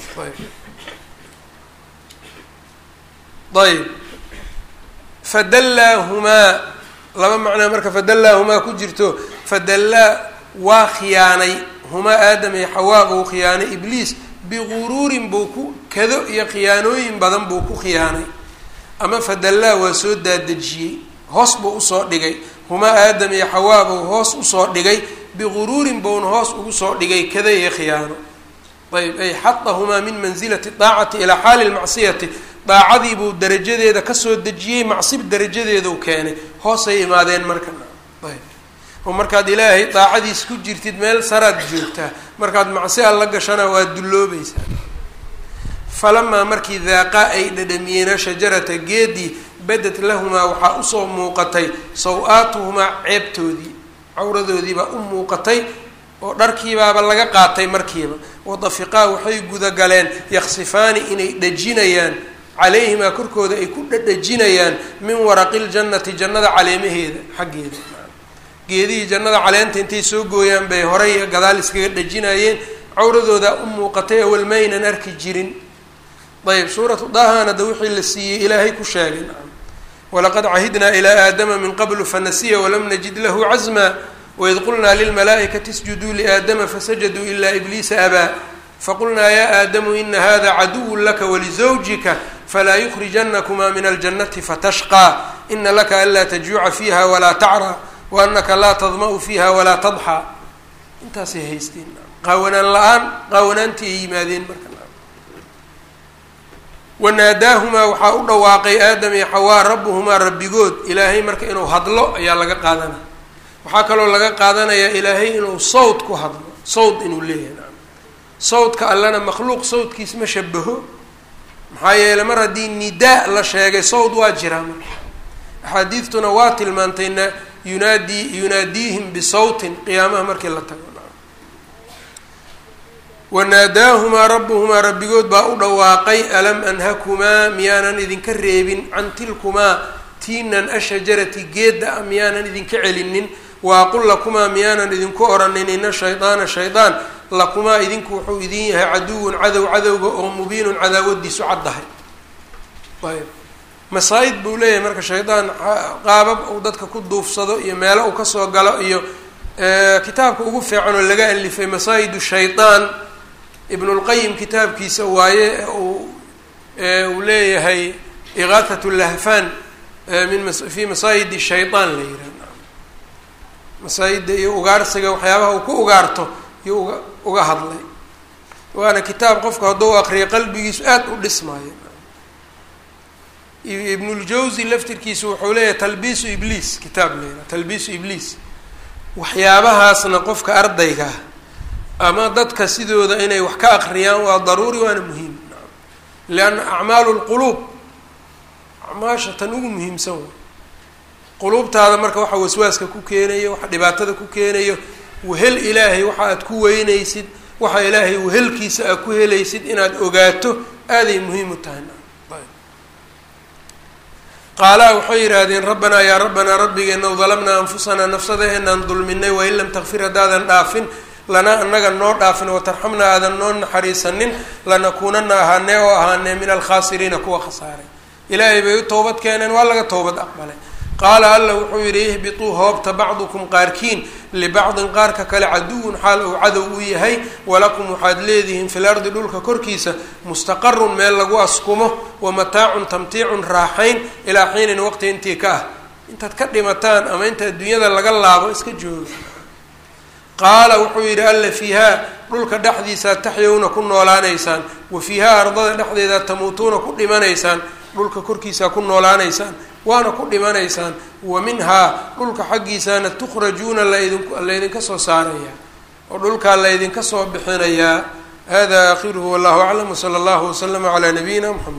ayb fadallaahumaa laba macnaa marka fadallaahumaa ku jirto fadallaa waa khiyaanay humaa aadam iyo xawaa buu khiyaanay ibliis biguruurin buu ku kado iyo khiyaanooyin badan buu ku khiyaanay ama fadallaa waa soo daadejiyey hoos buu usoo dhigay humaa aadam iyo xawaa buu hoos usoo dhigay biguruurin buuna hoos ugu soo dhigay kada iyo khiyaano ayb ay xadahumaa min mansilati daacati ilaa xaali lmacsiyati daacadii buu darajadeeda kasoo dejiyey macsib darajadeedau keenay hoosay imaadeen marka ayb oo markaad ilaahay daacadiis ku jirtid meel saraad joogtaa markaad macsi alla gashana waa dulloobaysaa falamaa markii daaqaa ay dhadhamiyeena shajarata geedii badad lahumaa waxaa usoo muuqatay saw-aatuhumaa ceebtoodii cawradoodiibaa u muuqatay oo dharkiibaaba laga qaatay markiiba wadafiqaa waxay gudagaleen yaksifaani inay dhajinayaan calayhimaa korkooda ay ku dhadhajinayaan min waraqi ljannati jannada caleemaheeda xaggeeda geedihii jannada caleenta intay soo gooyaan bay horay iyo gadaal iskaga dhajinayeen cawradooda u muuqatay awal maynan arki jirin ayb suuratu daahana da wixii la siiyey ilaahay ku sheegay walaqad cahidnaa ilaa aadama min qablu fanasiya walam najid lahu casmaa waid qulnaa lilmalaa'ikati isjuduu liaadama fasajaduu ilaa ibliisa abaa faqulnaa ya aadamu ina hada caduw laka walizawjika falaa yukrijanakumaa min aljannati fatashqaa ina laka anlaa tajuuca fiiha walaa tacraa waanaka laa tadma'u fiiha walaa tadxaa intaasay haysteen qaawanaan la-aan qaawanaantii ay yimaadeen marka wanaadaahumaa waxaa u dhawaaqay aadam iyo xawaa rabbuhumaa rabbigood ilaahay marka inuu hadlo ayaa laga qaadanaya waxaa kaloo laga qaadanayaa ilaahay inuu sawd ku hadlo sawd inuu leeyahay sawdka allana makhluuq sawdkiis ma shabaho maxaa yeeley mar haddii nidaa la sheegay sawd waa jiraa marka axaadiidtuna waa tilmaantay na yunaadii yunaadiihim bisawtin qiyaamaha markii la tago wanaadaahumaa rabbuhumaa rabbigood baa u dhawaaqay alam anhakumaa miyaanan idinka reebin can tilkumaa tiinan ashajarati geedda a miyaanan idinka celinin waaqul lakumaa miyaanan idinku oranin ina shaydaana shaydaan lakumaa idinku wuxuu idin yahay caduwun cadow cadowga oo mubiinun cadaawadiisu caddahay ayb masaa-id buu leeyahay marka shaydaan qaabab uu dadka ku duufsado iyo meelo uu kasoo galo iyo kitaabka ugu fiican oo laga alifay masaa-id shaydaan ibn اlqayim kitaabkiisa waaye uu uu leeyahay iqaahat lahfan min fi masaayid shayطaan la yihah masaayidda iyo ugaarsiga waxyaabaha uu ku ugaarto iyo uga uga hadlay waana kitaab qofku hadduu akriyo qalbigiisu aad u dhismaayo ibn اljawzi laftirkiisu wuxuu leeyahay talbiisu ibliis kitaab la yihah talbiisu ibliis waxyaabahaasna qofka ardayga ama dadka sidooda inay wax ka akriyaan waa daruuri waana muhiim lianna acmaalu lquluub acmaasha tan ugu muhiimsan wa quluubtaada marka waxa waswaaska ku keenayo waxa dhibaatada ku keenayo wehel ilaahay waxa aad ku weynaysid waxa ilaahay wehelkiisa aad ku helaysid inaad ogaato aaday muhiim u tahay qaalaa waxay yidhaahdeen rabbanaa yaa rabbanaa rabbigeena dalamnaa anfusanaa nafsadaheenaan dulminay wain lam takfir haddaadan dhaafin lanaa anaga noo dhaafin watarxamna aadan noo naxariisanin lanakuunana ahaanee oo ahaanee min alkhaasiriina kuwa khasaaray ilaahay bay u towbad keeneen waa laga towbad aqbalay qaala alla wuxuu yidhi ihbituu hoobta bacdukum qaarkiin libacdin qaarka kale caduwun xaal uu cadow u yahay walakum waxaad leedihiin fil ardi dhulka korkiisa mustaqarun meel lagu askumo wa mataacun tamtiicun raaxayn ilaa xiinin waqti intii ka ah intaad ka dhimataan ama inta adduunyada laga laabo iska jooga qaala wuxuu yidhi alla fiihaa dhulka dhexdiisaad taxyowna ku noolaanaysaan wa fiihaa ardada dhexdeedaad tamuutuuna ku dhimanaysaan dhulka korkiisaa ku noolaanaysaan waana ku dhimanaysaan wa minhaa dhulka xaggiisaana tukhrajuuna laydin laydinka soo saarayaa oo dhulkaa laydinka soo bixinayaa hada aakhiruhu wallahu aclam wsala allahu waslama calaa nabiyina mxamed